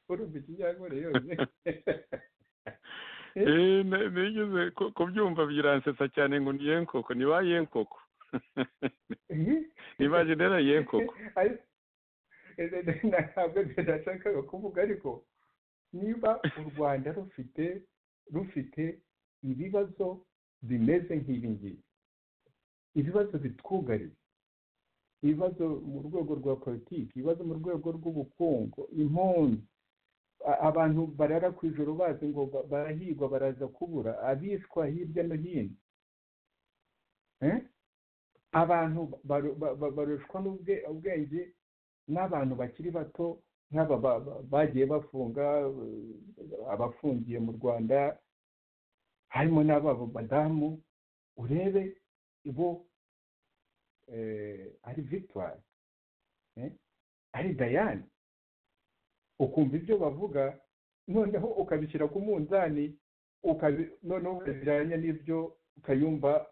urumva ikinyankore yose Eh, na- nigeze ku- kubyumva biransetsa cyane ngo ni yenkoko ni ba yenkoko ni ba jenera yenkoko Ariko- ese ntabwo nashakaga kuvuga ariko niba u rwanda rufite rufite ibibazo bimeze nk'ibi ngibi ibibazo bitwugariye ibibazo mu rwego rwa politiki ibibazo mu rwego rw'ubukungu impunzi a- abantu barara ku ijoro bazi ngo ba- barahigwa baraza kubura abishwa hirya no hino Eh? abantu baru- ba- ba- barushwa n'ubwe- ubwenge n'abantu bakiri bato nk'aba ba- ba- bagiye bafunga eh, abafungiye mu rwanda harimo n'ababo badamu urebe bo eh, ari victoire eh, ari dayane ukumva ibyo bavuga noneho ukabishyira ku munzani ukabi- noneho ukabijyanye n'ibyo ukayumva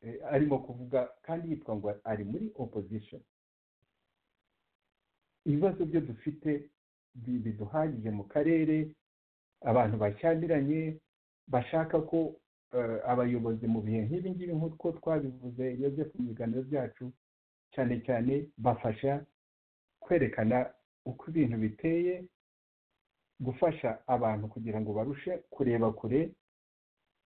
eh, arimo kuvuga kandi yitwa ngo ari muri opposition ibibazo byo dufite bi- biduhagije mu karere abantu bashyamiranye bashaka ko eh, abayobozi mu bihe nk'ibi ngibi nk'uko twabivuze yozef mu biganiro byacu cyane cyane bafasha kwerekana uko ibintu biteye gufasha abantu kugira ngo barushe kureba kure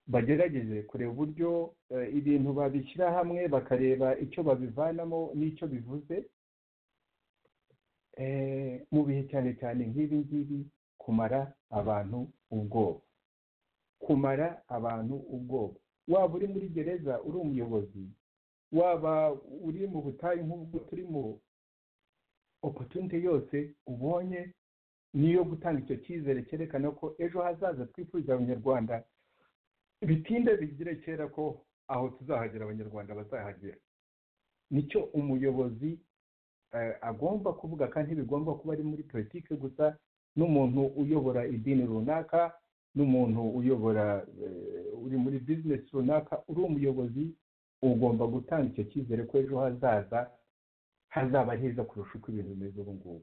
bagerageze kureba uburyo eh, ibintu babishyira hamwe bakareba icyo babivanamo n'icyo bivuze eh, mu bihe cyane cyane nk'ibi ngibi kumara abantu ubwoba kumara abantu ubwoba waba uri muri gereza uri umuyobozi waba uri mu butayu nk'ubwo turimo opotunite yose ubonye niyo gutanga icyo cyizere cyerekana ko ejo hazaza twifuriza abanyarwanda bitinde bigire kera ko aho tuzahagera abanyarwanda bazahagera nicyo umuyobozi eh, agomba kuvuga kandi ntibigomba kuba ari muri politiki gusa n'umuntu uyobora idini runaka n'umuntu uyobora eh, uri muri bizinesi runaka uri umuyobozi ugomba gutanga icyo cyizere ko ejo hazaza hazaba heza kurusha uko ibintu bimeze ubu ngubu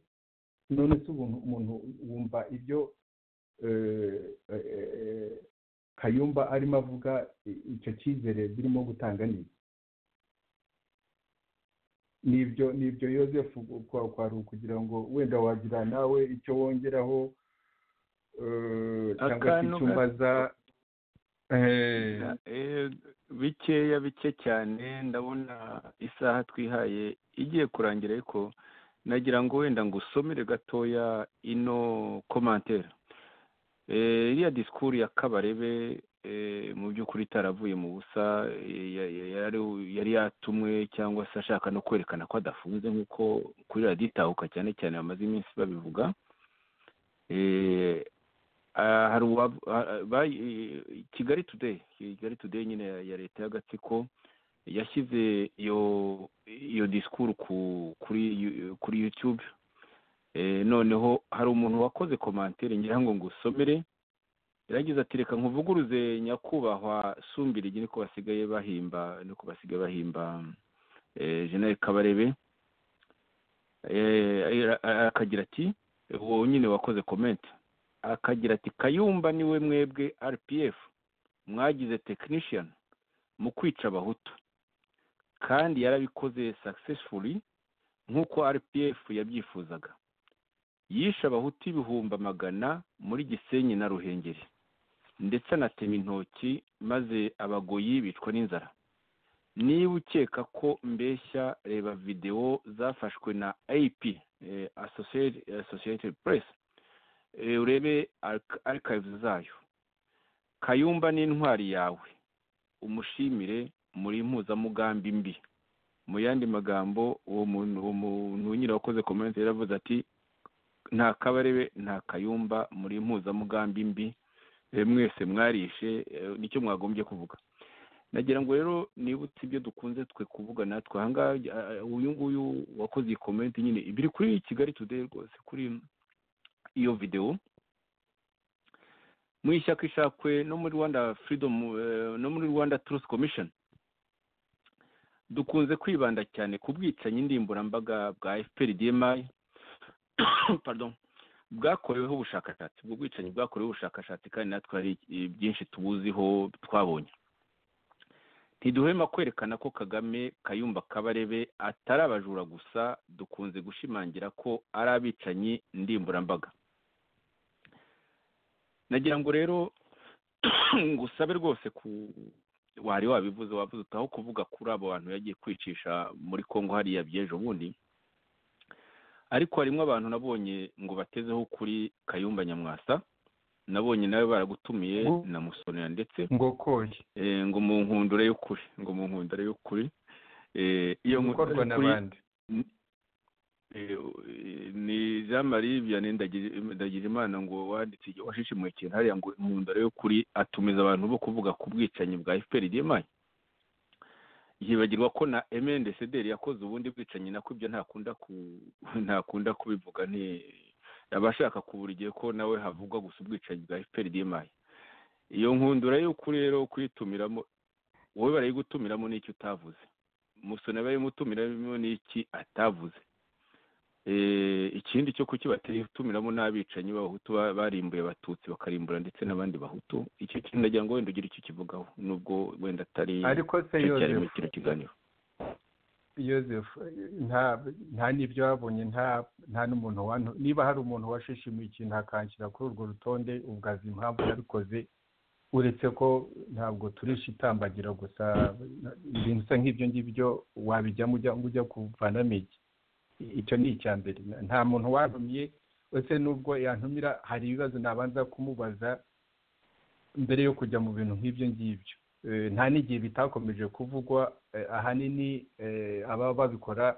none se ubu umuntu wumva ibyo eh, eh, eh, kayumba arimo avuga i- icyo cyizere birimo gutanga ni iki? nibyo nibyo yosefu kwa kwari ukugira ngo wenda wagira nawe icyo wongeraho eh, cyangwa se Akantu icyo umbaza Eh, Eh, bikeya bike cyane ndabona isaha twihaye igiye kurangira ariko nagira ngo wenda ngo usomere gatoya ino komantere Eh, iriya disikuru ya kabarebe eh, mu by'ukuri itaravuye mu busa eh, ya- ya- yari- yari yatumwe cyangwa se ashaka no kwerekana ko adafunze nk'uko kuri radiyo itahuka cyane cyane bamaze iminsi babivuga Eh, Ah, hari uwa ah, bay- eh, kigali today kigali today nyine ya- ya leta y'agatsiko yashyize iyo iyo disikuru ku kuri Yu- kuri youtube eh, noneho hari umuntu wakoze komantere ngira ngo ngusomere yarangiza ati reka nkuvuguruze nyakubahwa sumbirigi niko basigaye bahimba niko basigaye bahimba eh, general kabarebe Eh, ara- ara- akagira ati uwo nyine wakoze komenti akagira ati kayumba niwe mwebwe rpf mwagize tekinishiyani mu kwica abahutu kandi yarabikoze successfully nk'uko rpf yabyifuzaga yishe abahutu ibihumbi magana muri gisenyi na ruhengeri ndetse anatema intoki maze abagoyi bicwa n'inzara niba ukeka ko mbeshya reba videwo zafashwe na ap eh, Associated- associated press eh, urebe arc- archives zayo kayumba n'intwari yawe umushimire muri impuzamugambi mbi mu yandi magambo uwo muntu uwo muntu nyine wakoze komenti yaravuze ati nta kabarebe nta kayumba muri impuzamugambi mbi Eh, mwese mwarishe eh, nicyo mwagombye kuvuga nagira ngo rero nibutse ibyo dukunze twe kuvuga natwe ahangaha eh, uyu nguyu wakoze iyi komenti nyine biri kuri kigali today rwose kuri iyo videwo mu ishyaka ishakwe no muri rwanda freedom eh, no muri rwanda truth commission dukunze kwibanda cyane ku bwicanyi ndimburambaga bwa fpr dmi pardon bwakoreweho ubushakashatsi ubwo bwicanyi bwakoreweho ubushakashatsi kandi natwe hari eh, byinshi tubuziho twabonye ntiduhema kwerekana ko kagame kayumba kabarebe atari abajura gusa dukunze gushimangira ko ari abicanyi ndimburambaga nagira ngo rero ngusabe rwose ku wari wabivuze wavuze utaho kuvuga kuri abo bantu yagiye kwicisha muri congo hariya by'ejo bundi ariko harimo abantu nabonye ngo batezeho kuri kayumba nyamwasa nabonye nawe baragutumiye Ngo- na musonera ndetse ngo koye eh, ngo mu nkundure y'ukuri ngo mu nkundure y'ukuri Eh, iyo nkundure gukorwa y'ukuri n'abandi eh, ni jean marie vianney ndagije imana ngo wanditse washishimuye ikintu hariya ngo inkundura y'ukuri atumiza abantu bo kuvuga ku bwicanyi bwa fpr dmi yibagirwa ko na mndcdr yakoze ubundi bwicanyi nako ibyo ntakunda ku ntakunda kubivuga ni abashaka kubura igihe ko nawe havugwa gusa ubwicanyi bwa fpr dmi iyo nkundura y'ukuri rero kuyitumiramo wowe barayigutumiramo n'icyo utavuze musoni barayumutumiramo n'iki atavuze Eh, ikindi cyo kukibatera gutumiramo n'abicanyi b'abahutu ba- barimbuye abatutsi bakarimbura ndetse n'abandi bahutu icyo kintu nagira ngo wenda ugire icyo ukivugaho nubwo wenda atari ariko se icyo cyari muri yozefu kino kiganiro yozefu nta nta n'ibyo babonye nta nta n'umuntu wantu- niba hari umuntu washishimuye ikintu akanshyira kuri urwo rutonde ubwo azi impamvu yabikoze uretse ko ntabwo turisha itambagira gusa ibintu bisa nk'ibyo ngibyo wabijyamo ujya ujya kuvanamo iki icyo ni icya mbere nta muntu wantumye uretse n'ubwo yantumira hari ibibazo nabanza kumubaza mbere yo kujya mu bintu nk'ibyo ngibyo Eh, nta n'igihe bitakomeje kuvugwa eh, ahanini eh, ababa babikora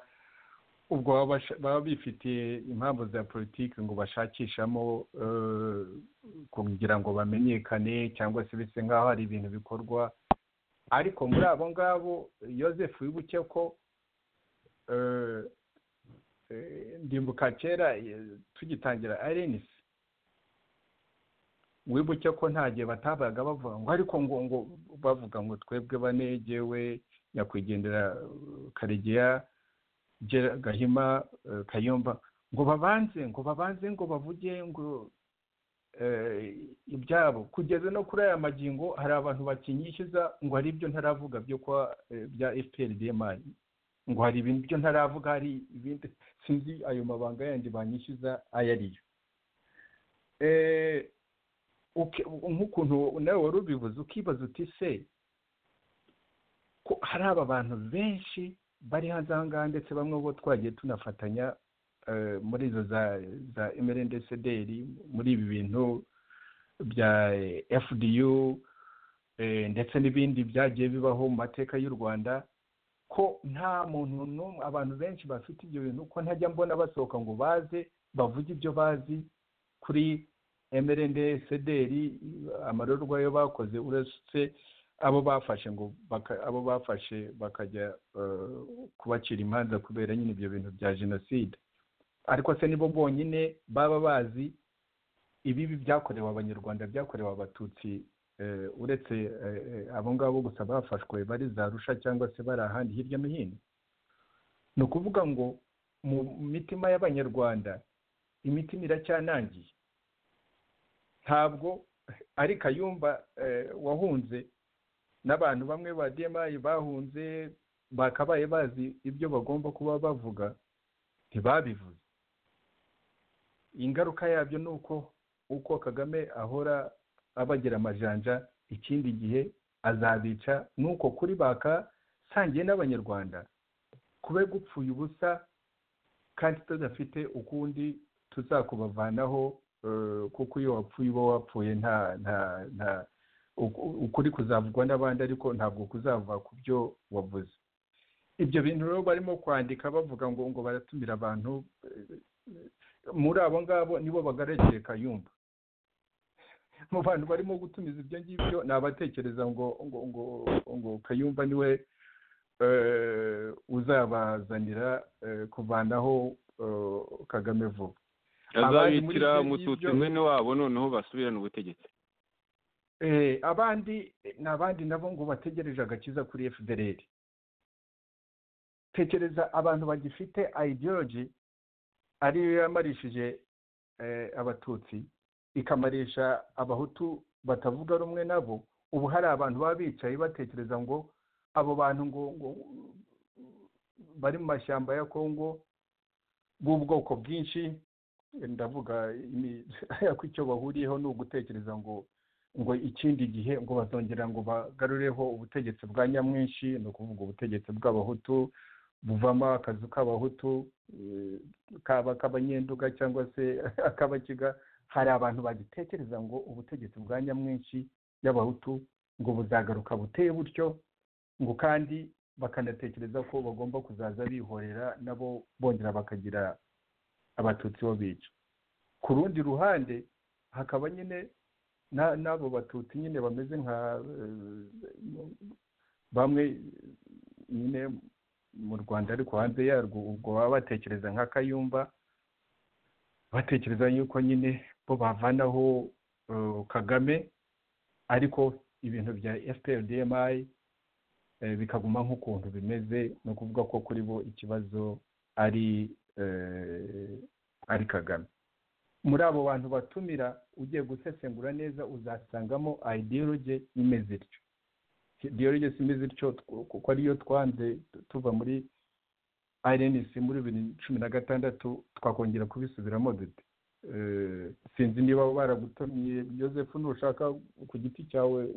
ubwo baba basha- baba bifitiye impamvu za politiki ngo bashakishamo eh, kugira ngo bamenyekane cyangwa se bise nk'aho hari ibintu bikorwa ariko muri abo ngabo yosefu wibuke ko eh, eh, ndimbuka kera eh, tugitangira arenisi wibuke ko nta gihe batabaga bavuga ngo ariko ngo ngo bavuga ngo twebwe banegewe nyakwigendera eh, karegeya Gera- gahima eh, kayumba ngo babanze ngo babanze ngo bavuge ngo eh, ibyabo kugeza no kuri aya magingo hari abantu bakinyishyuza ngo hari ibyo ntaravuga byo kwa eh, bya fpr dmi ngo hari ibintu byo ntaravuga hari ibindi sinzi ayo mabanga yandi banyishyuza ayo ariyo Eh, uke- nk'ukuntu nawe wari ubivuze ukibaza uti se ko hari aba bantu benshi bari hanze aha ngaha ndetse bamwe bo twagiye tunafatanya eh, muri izo za za MRNDCDR muri ibi bintu bya eh, FDU eh, ndetse n'ibindi byagiye bibaho mu mateka y'u Rwanda ko nta muntu n'umwe abantu benshi bafite ibyo bintu ko ntajya mbona basohoka ngo baze bavuge ibyo bazi kuri MRND sederi amarorwa yo bakoze uretse abo bafashe ngo baka- abo bafashe bakajya eh, kubacira imanza kubera nyine ibyo bintu bya jenoside ariko se nibo bonyine baba bazi ibibi byakorewe abanyarwanda byakorewe abatutsi eh, uretse eh, eh, abo ngabo gusa bafashwe bari za rusha cyangwa se bari ahandi hirya no hino ni ukuvuga ngo mu mitima y'abanyarwanda imitima iracyanangiye ntabwo ari kayumba eh, wahunze n'abantu bamwe ba dmi bahunze bakabaye bazi ibyo bagomba kuba bavuga ntibabivuze ingaruka yabyo ni uko uko kagame ahora abagira amajanja ikindi gihe azabica nuko kuri baka sangiye n'abanyarwanda kube gupfuye ubusa kandi tudafite ukundi tuzakubavanaho eh, kuko iyo wapfuye uba wapfuye nta nta nta uku- ukuri kuzavugwa n'abandi ariko ntabwo kuzava ku byo wavuze ibyo bintu rero barimo kwandika bavuga ngo ngo baratumira abantu eh, muri abo ngabo nibo bagarageye kayumba mu bantu barimo gutumiza ibyo ngibyo ni abatekereza ngo ngo ngo ngo kayumba niwe eh, uzabazanira eh, kuvanaho eh, kagame vuba abari muri azabitira ibyo mututsi ngibyo- mwene wabo noneho basubirane ubutegetsi Eh, abandi ni abandi nabo ngo bategereje agakiza kuri fdr tekereza abantu bagifite ideology ariyo yamarishije eh, abatutsi ikamarisha abahutu batavuga rumwe nabo ubu hari abantu baba bicaye batekereza ngo abo bantu ngo, ngo bari mu mashyamba ya kongo b'ubwoko bwinshi ndavuga imi- ariko icyo bahuriyeho ni ugutekereza ngo ngo ikindi gihe ngo bazongera ngo bagarureho ubutegetsi bwa nyamwinshi ni ukuvuga ubutegetsi bw'abahutu buvamo akazu k'abahutu eh, kaba ak'abanyenduga cyangwa se ak'abakiga hari abantu bagitekereza ngo ubutegetsi bwa nyamwinshi y'abahutu ngo buzagaruka buteye butyo ngo kandi bakanatekereza ko bagomba kuzaza bihorera nabo bongera bakagira abatutsi bo bica ku rundi ruhande hakaba nyine na- n'abo batutsi nyine bameze nka eh, bamwe nyine mu rwanda ariko hanze yarwo ubwo baba batekereza nka kayumba batekereza yuko nyine bo bavanaho eh, kagame ariko ibintu bya fprdmi eh, bikaguma nk'ukuntu bimeze ni ukuvuga ko kuri bo ikibazo ari eh, ari kagame muri abo bantu batumira ugiye gusesengura neza uzasangamo ideology imeze ityo ideology si imeze ityo tw- kuko ariyo twanze tu- tuva muri INC muri bibiri na cumi na gatandatu twakongera kubisubiramo dute Eh, sinzi niba baragutumiye joseph nushaka ku giti cyawe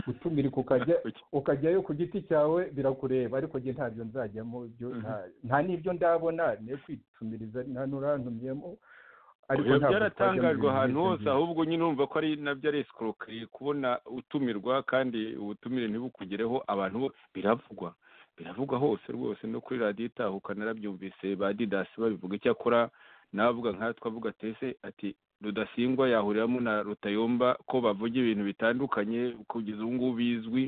gutumirika ukajya ukajyayo ku giti cyawe birakureba ariko njye ntabyo nzajyamo ibyo Mhm. nta- nta n'ibyo ndabona niyo kwitumiriza nta n'urantumyemo Oya, ntabwo byaratangajwe twajya mu ahantu bintu hose by'ibyo. ahubwo nyine urumva ko ari nabyo ari escroquerie kubona utumirwa kandi ubutumire ntibukugereho abantu bo biravugwa biravugwa hose rwose no kuri radiyo itahuka narabyumvise ba didasi babivuga icyakora navuga nkatwe avuga tese ati rudasingwa yahuriramo na rutayomba ko bavuga ibintu bitandukanye kugeza ubu ngubu bizwi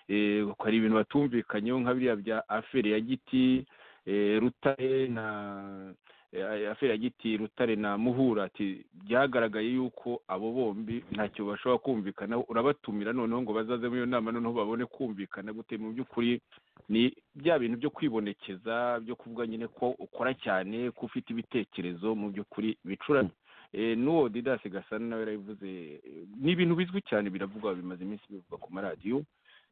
eh, ko hari ibintu batumvikanyeho nka biriya bya aferi ya giti eh, rutare na eh, aferi ya giti rutare na muhura ati byagaragaye yuko abo bombi ntacyo bashobora kumvikanaho urabatumira noneho ngo bazaze muri iyo nama noneho babone kumvikana gute mu by'ukuri ni bya bintu byo kwibonekeza byo kuvuga nyine ko ukora cyane ko ufite ibitekerezo mu by'ukuri bicuramye Eh, n'uwo didasi gasana nawe yarabivuze eh, ni ibintu bizwi cyane biravugwa bimaze iminsi bivugwa ku maradiyo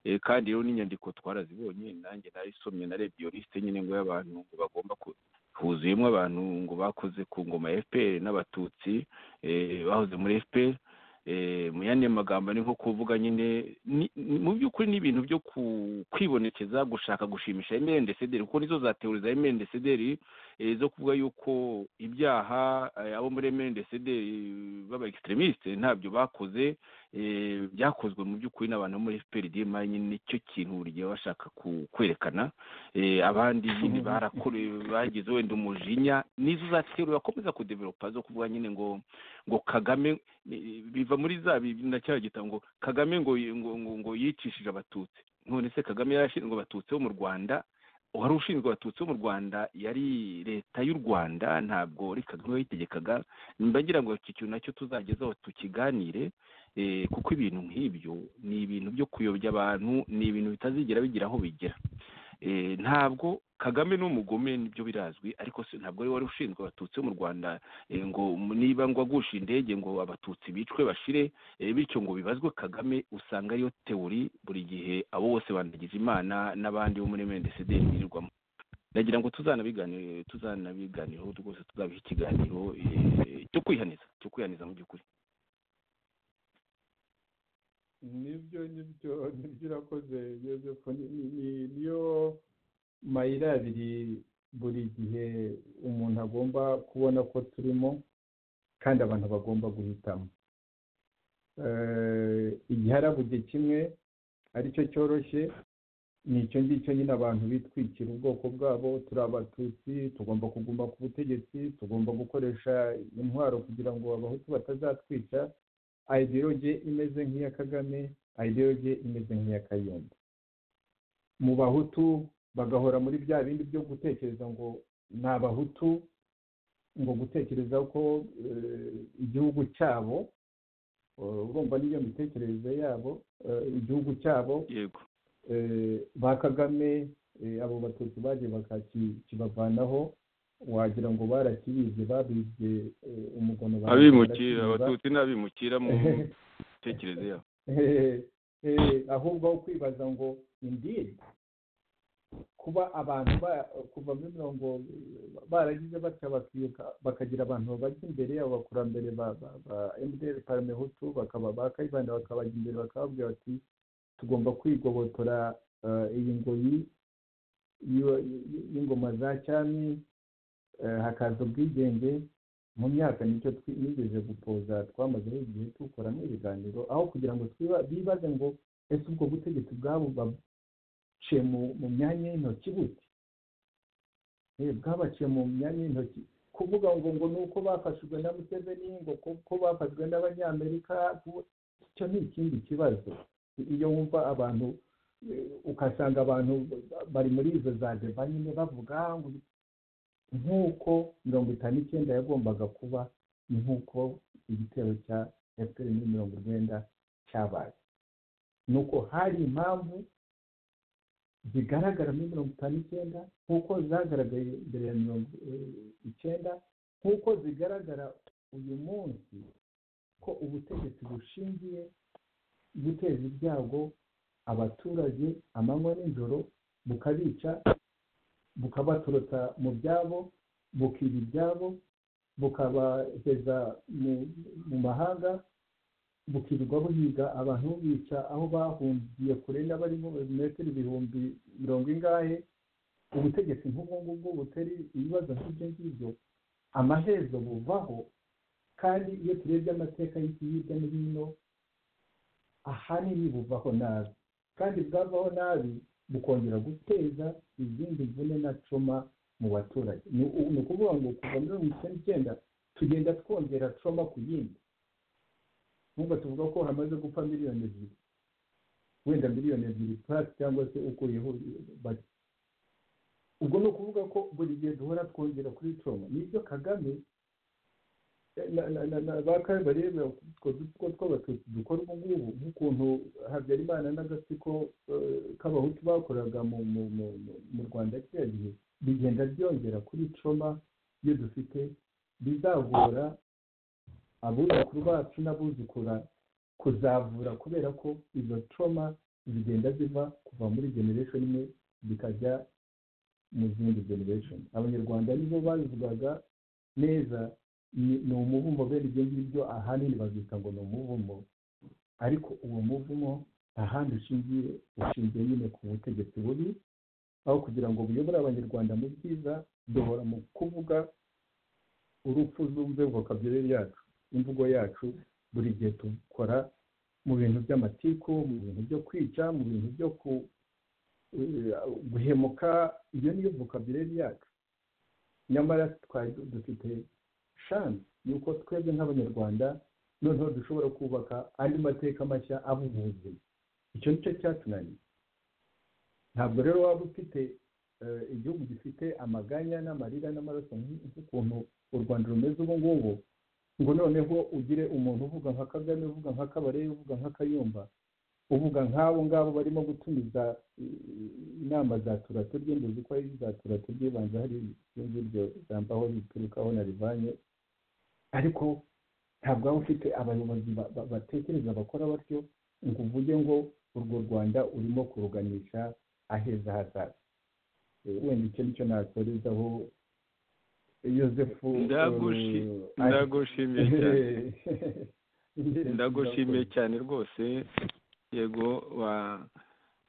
Eh, kandi rero n'inyandiko twarazibonye nanjye narisomye narebye iyo lisite nyine ngo y'abantu ngo bagomba ku huzuyemo abantu ngo bakoze ku ngoma ya fpr n'abatutsi eh, bahoze muri fpr eh, mu yandi magambo ni nko kuvuga nyine ni- ni- mu by'ukuri ni ibintu byo ku- kwibonekeza gushaka gushimisha mndcdr kuko nizo za teori za mndcdr eh, zo kuvuga yuko ibyaha eh, abo muri mndcdr baba extremiste ntabyo bakoze eh, byakozwe mu by'ukuri n'abantu bo muri fpr dma nyine nicyo kintu buri gihe bashaka ku- kwerekana eh, abandi nyine barakore bagize wenda umujinya nizo zaterura bakomeza kudevelopa zo kuvuga nyine ngo ngo kagame eh, biva muri za nacyara gita ngo kagame ngo ngo, ngo, ngo yicishije abatutsi none se kagame yarashinzwe abatutsi bo mu rwanda uwari ushinzwe abatutsi bo mu rwanda yari leta y'u rwanda ntabwo ari kagame wayitegekaga mbagira ngo iki kintu nacyo tuzagezaho tukiganire eh, kuko ibintu nk'ibyo ni ibintu byo kuyobya abantu ni ibintu bitazigera bigira aho bigera Eh, ntabwo kagame n'umugome nibyo birazwi ariko se ntabwo ari wari ushinzwe abatutsi bo mu rwanda eh, ngo niba ngo agusha indege ngo abatutsi bicwe bashire eh, bityo ngo bibazwe kagame usanga ariyo teori buri gihe abo bose bandagiza imana n'abandi bo muri mndcd birirwamo ndagira ngo tuzanabiganire tuzanabiganireho rwose tuzabiha ikiganiro eh, cyo kwihaniza cyo kwihaniza mu by'ukuri nibyo nibyo nibyo urakoze joseph ni- ni- ni- niyo mayira abiri buri gihe umuntu agomba kubona ko turimo kandi abantu bagomba guhitamo Eh, igiharabuge kimwe aricyo cyoroshye ni icyo ngicyo nyine abantu bitwikira ubwoko bwabo turi abatutsi tugomba kuguma ku butegetsi tugomba gukoresha intwaro kugira ngo abahutu batazatwica ideologe imeze nk'iya kagame ideologe imeze nk'iya kayumba mu bahutu bagahora muri bya bindi byo gutekereza ngo ni abahutu ngo gutekereza ko eh, igihugu cyabo eh, urumva n'iyo mitekerereze yabo eh, igihugu cyabo yego eh, ba kagame eh, abo batutsi bagiye bakakibavanaho wagira ngo barakibize babibye eh, umugono barakiba, abimukira barakibiba. abatutsi ni abimukira mu mitekerereze yabo Eh, eh, ahubwo aho kwibaza ngo indiri kuba abantu ba- kuva muri mirongo baragize batya bakibuka bakagira abantu babajya imbere yabo bakurambere ba ba- ba mdr paramehutu bakaba ba kayibanda bakabajya imbere bakababwira bati tugomba kwigobotora eh, iyi ngoyi y'iwa- y'ingoma za cyami eh, hakaza ubwigenge mu myaka nicyo twigeze gupoza twamazeho igihe tukoramo ibiganiro aho kugira ngo twiba- bibaze ngo ese ubwo butegetsi bwabo baciye mu- mu myanya y'intoki bute Eh, bwabaciye mu myanya y'intoki kuvuga ngo ngo ni uko bafashijwe na museveni ngo ko bafashwe n'abanyamerika ku- icyo ni ikindi kibazo iyo wumva abantu eh, ukasanga abantu bari muri izo za deba nyine bavuga "Ah, ngo nk'uko mirongo itanu icyenda yagombaga kuba ni nk'uko igitero cya fpr muri mirongo urwenda cyabaye ni uko hari impamvu zigaragara muri mirongo itanu icyenda nk'uko zagaragaye mbere ya mirongo eh, icyenda nk'uko zigaragara uyu munsi ko ubutegetsi bushingiye guteza ibyago abaturage amanywa n'ijoro bukabica bukabaturutsa mu byabo bukiba ibyabo bukabageza mu, mu mahanga bukirirwa buhiga abantu bubica aho bahungiye kure n'abari mu metero ibihumbi mirongo ingahe ubutegetsi nk'ubwo ngubwo butari ibibazo nk'ibyo ngibyo amaherezo buvaho kandi iyo turebye amateka y'iki hirya no hino ahanini buvaho nabi kandi bwavaho nabi bukongera guteza izindi mvune na coma mu baturage ni u- ni ukuvuga ngo kuva muri mirongo icyenda icyenda tugenda twongera coma ku yindi nkuba tuvuga ko hamaze gupfa miliyoni ebyiri wenda miliyoni ebyiri purasi cyangwa se ukuyeho bake ubwo ni ukuvuga ko buri gihe duhora twongera kuri coma nibyo kagame na- na- na- na- ba kare barebe utwo dutsiko tw'abatutsi dukora ubu ngubu nk'ukuntu habyarimana n'agatsiko eh, k'abahutu bakoraga mu mu- mu- mu- mu rwanda kiriya gihe bigenda byongera kuri coma iyo dufite bizagora abuzukuru bacu n'abuzukura kuzavura kubera ko izo coma zigenda ziva kuva muri generation imwe zikajya mu zindi generation abanyarwanda nibo babivugaga neza ni ni umuvumo bene ibyo ngibyo ahanini babyita ngo ni umuvumo ariko uwo muvumo ahandi ushingiye ushingiye nyine ku butegetsi bubi aho kugira ngo buyobore abanyarwanda mu byiza duhora mu kuvuga urupfu zumve vocabulary yacu imvugo yacu buri gihe dukora mu bintu by'amatiku mu bintu byo kwica mu bintu byo ku eh, guhemuka iyo niyo vocabulary yacu nyamara twari du- dufite shansi yuko twebwe nk'abanyarwanda noneho dushobora kubaka andi mateka mashya abuvuze icyo nicyo cyatunaniye ntabwo rero waba ufite eh, igihugu gifite amaganya n'amarira n'amaraso nk'u- nk'ukuntu u rwanda rumeze ubu ngubu ngo noneho ugire umuntu uvuga nka kagame uvuga nka kabarebe uvuga nka kayumba uvuga nk'abo ngabo barimo gutumiza eh, inama za turaturye nduzi ko ari za turaturye banza hari iryo jambo aho riturukaho narivanye ariko ntabwo waba ufite abayobozi ba- ba- batekereza bakora batyo ngo uvuge ngo urwo rwanda urimo kuruganisha aheza hazaza Eh, wenda icyo nicyo nasorezaho yosefu Ndagushi- eh, ndagushimiye cyane Ehehe. ndagushimiye cyane rwose yego wa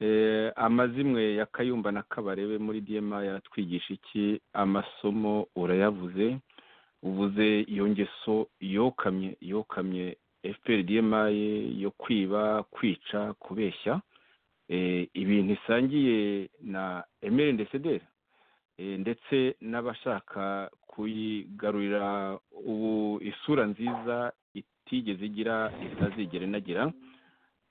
eh, amazimwe ya kayumba na kabarebe muri dma yaratwigisha iki amasomo urayavuze uvuze iyo ngeso yokamye yokamye fpr dma yo kwiba kwica kubeshya eh, ibintu isangiye na emeri ndesederi Eh, ndetse n'abashaka kuyigarurira ubu isura nziza itigeze igira itazigera inagira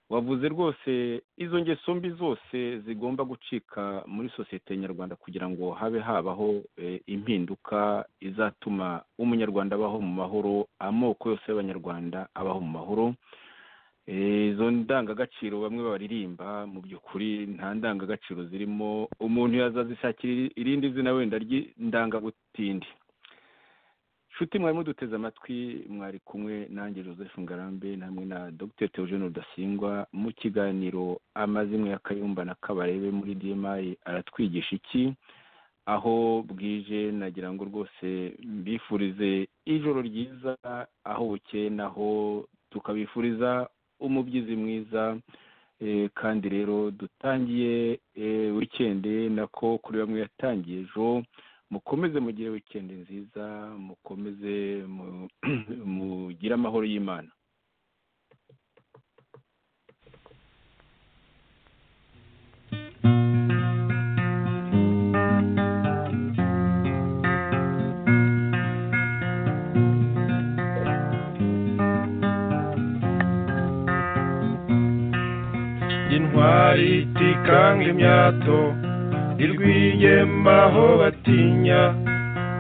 wavuze rwose izo ngeso mbi zose zigomba gucika muri sosiyete nyarwanda kugira ngo habe habaho eh, impinduka izatuma umunyarwanda abaho mu mahoro amoko yose y'abanyarwanda abaho mu mahoro Eh, izo ndangagaciro bamwe baririmba mu by'ukuri nta ndangagaciro zirimo umuntu yazazishakira irindi zina wenda ry'indangagutindi nshuti mwari muduteze amatwi mwari kumwe nanjye joseph ngarambe namwe na dr theogene rudasingwa mu kiganiro amazimwe ya kayumba na kabarebe muri dma aratwigisha iki aho bwije nagira ngo rwose mbifurize ijoro ryiza aho bukeye naho tukabifuriza umubyizi mwiza eh, kandi rero dutangiye eh, weekend nako kuri bamwe yatangiye ejo mukomeze mugire weekend nziza mukomeze mu- mugire amahoro y'imana intwari itikanga imyato irwiyemba aho batinya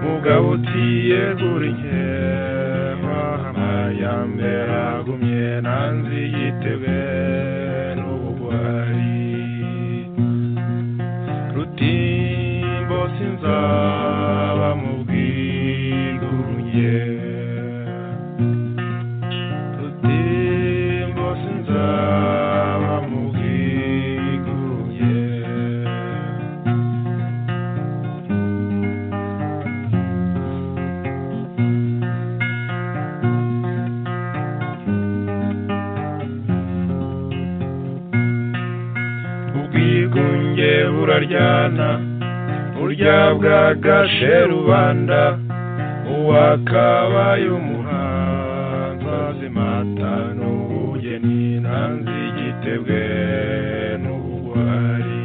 mugabo uciye gura inkeba amayambere agumye nanzi yitebwe n'ubugwari rutimbo sinzaba mu bwigunge rutimbo sinzaba mu bwiguye ubwigunge buraryana burya bwagashe rubanda uwakabaye umuhanzi azimata n'ubugeni nanze igitebwe n'ubugwari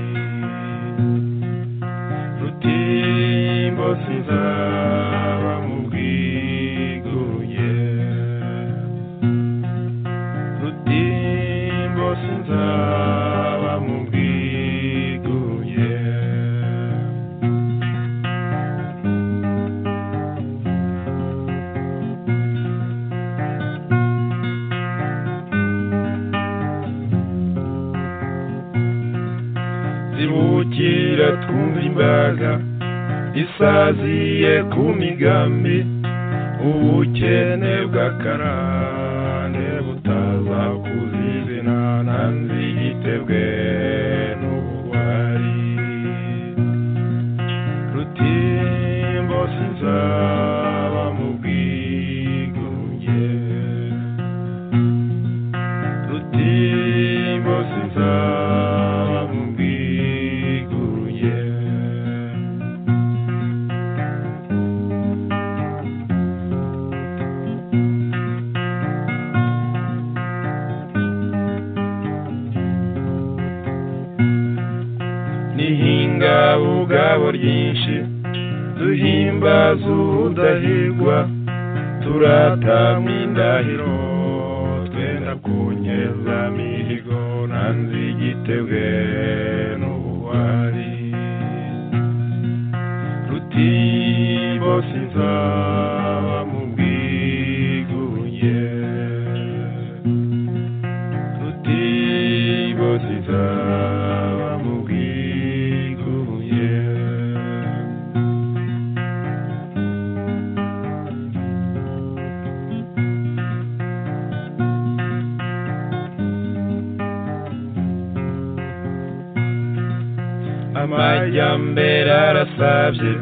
rutimbo sinzaba mu bwiguye rutimbo sinzaba mu bwiguye zibukira twumva imbaga isaziye ku migambi ubukene bw'akarande butaza kuzizina nanzi igitebwe n'ubugwari rutimbo sinzaba mu bwigunge rutimbo sinzaba mu bwiguruye nihinga ubwabo ryinshi duhimbaza ubudahigwa turatamya indahiro twenda kunyeza mihigo nanze igitebwe n'ubugwari rutimbo sinzaba mu bwiguye rutimbo sinzaba mu bwiguye amajyambere arasabye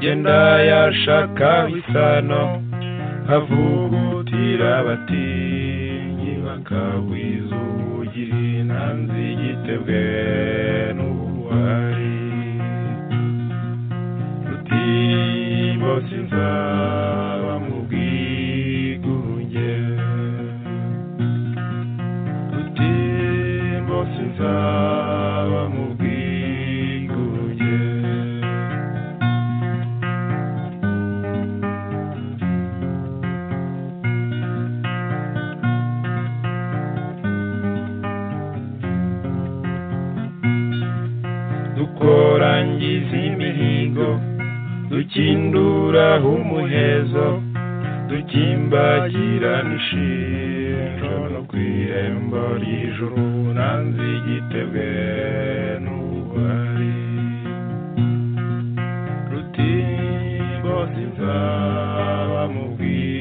genda yashaka isano havugutira abatinyi bakagwiza ubugiri ntanzi igitebwe n'ubuhari ruti bose nzaba mu bwigunge ruti bose nzaba mu bwigunge dukorangiza imihigo dukinduraho umuhezo dukimbagirana ishinjo no ku irembo ry'ijuru nanze igitebwe n'ububari ruti bose nzaba mu bwiza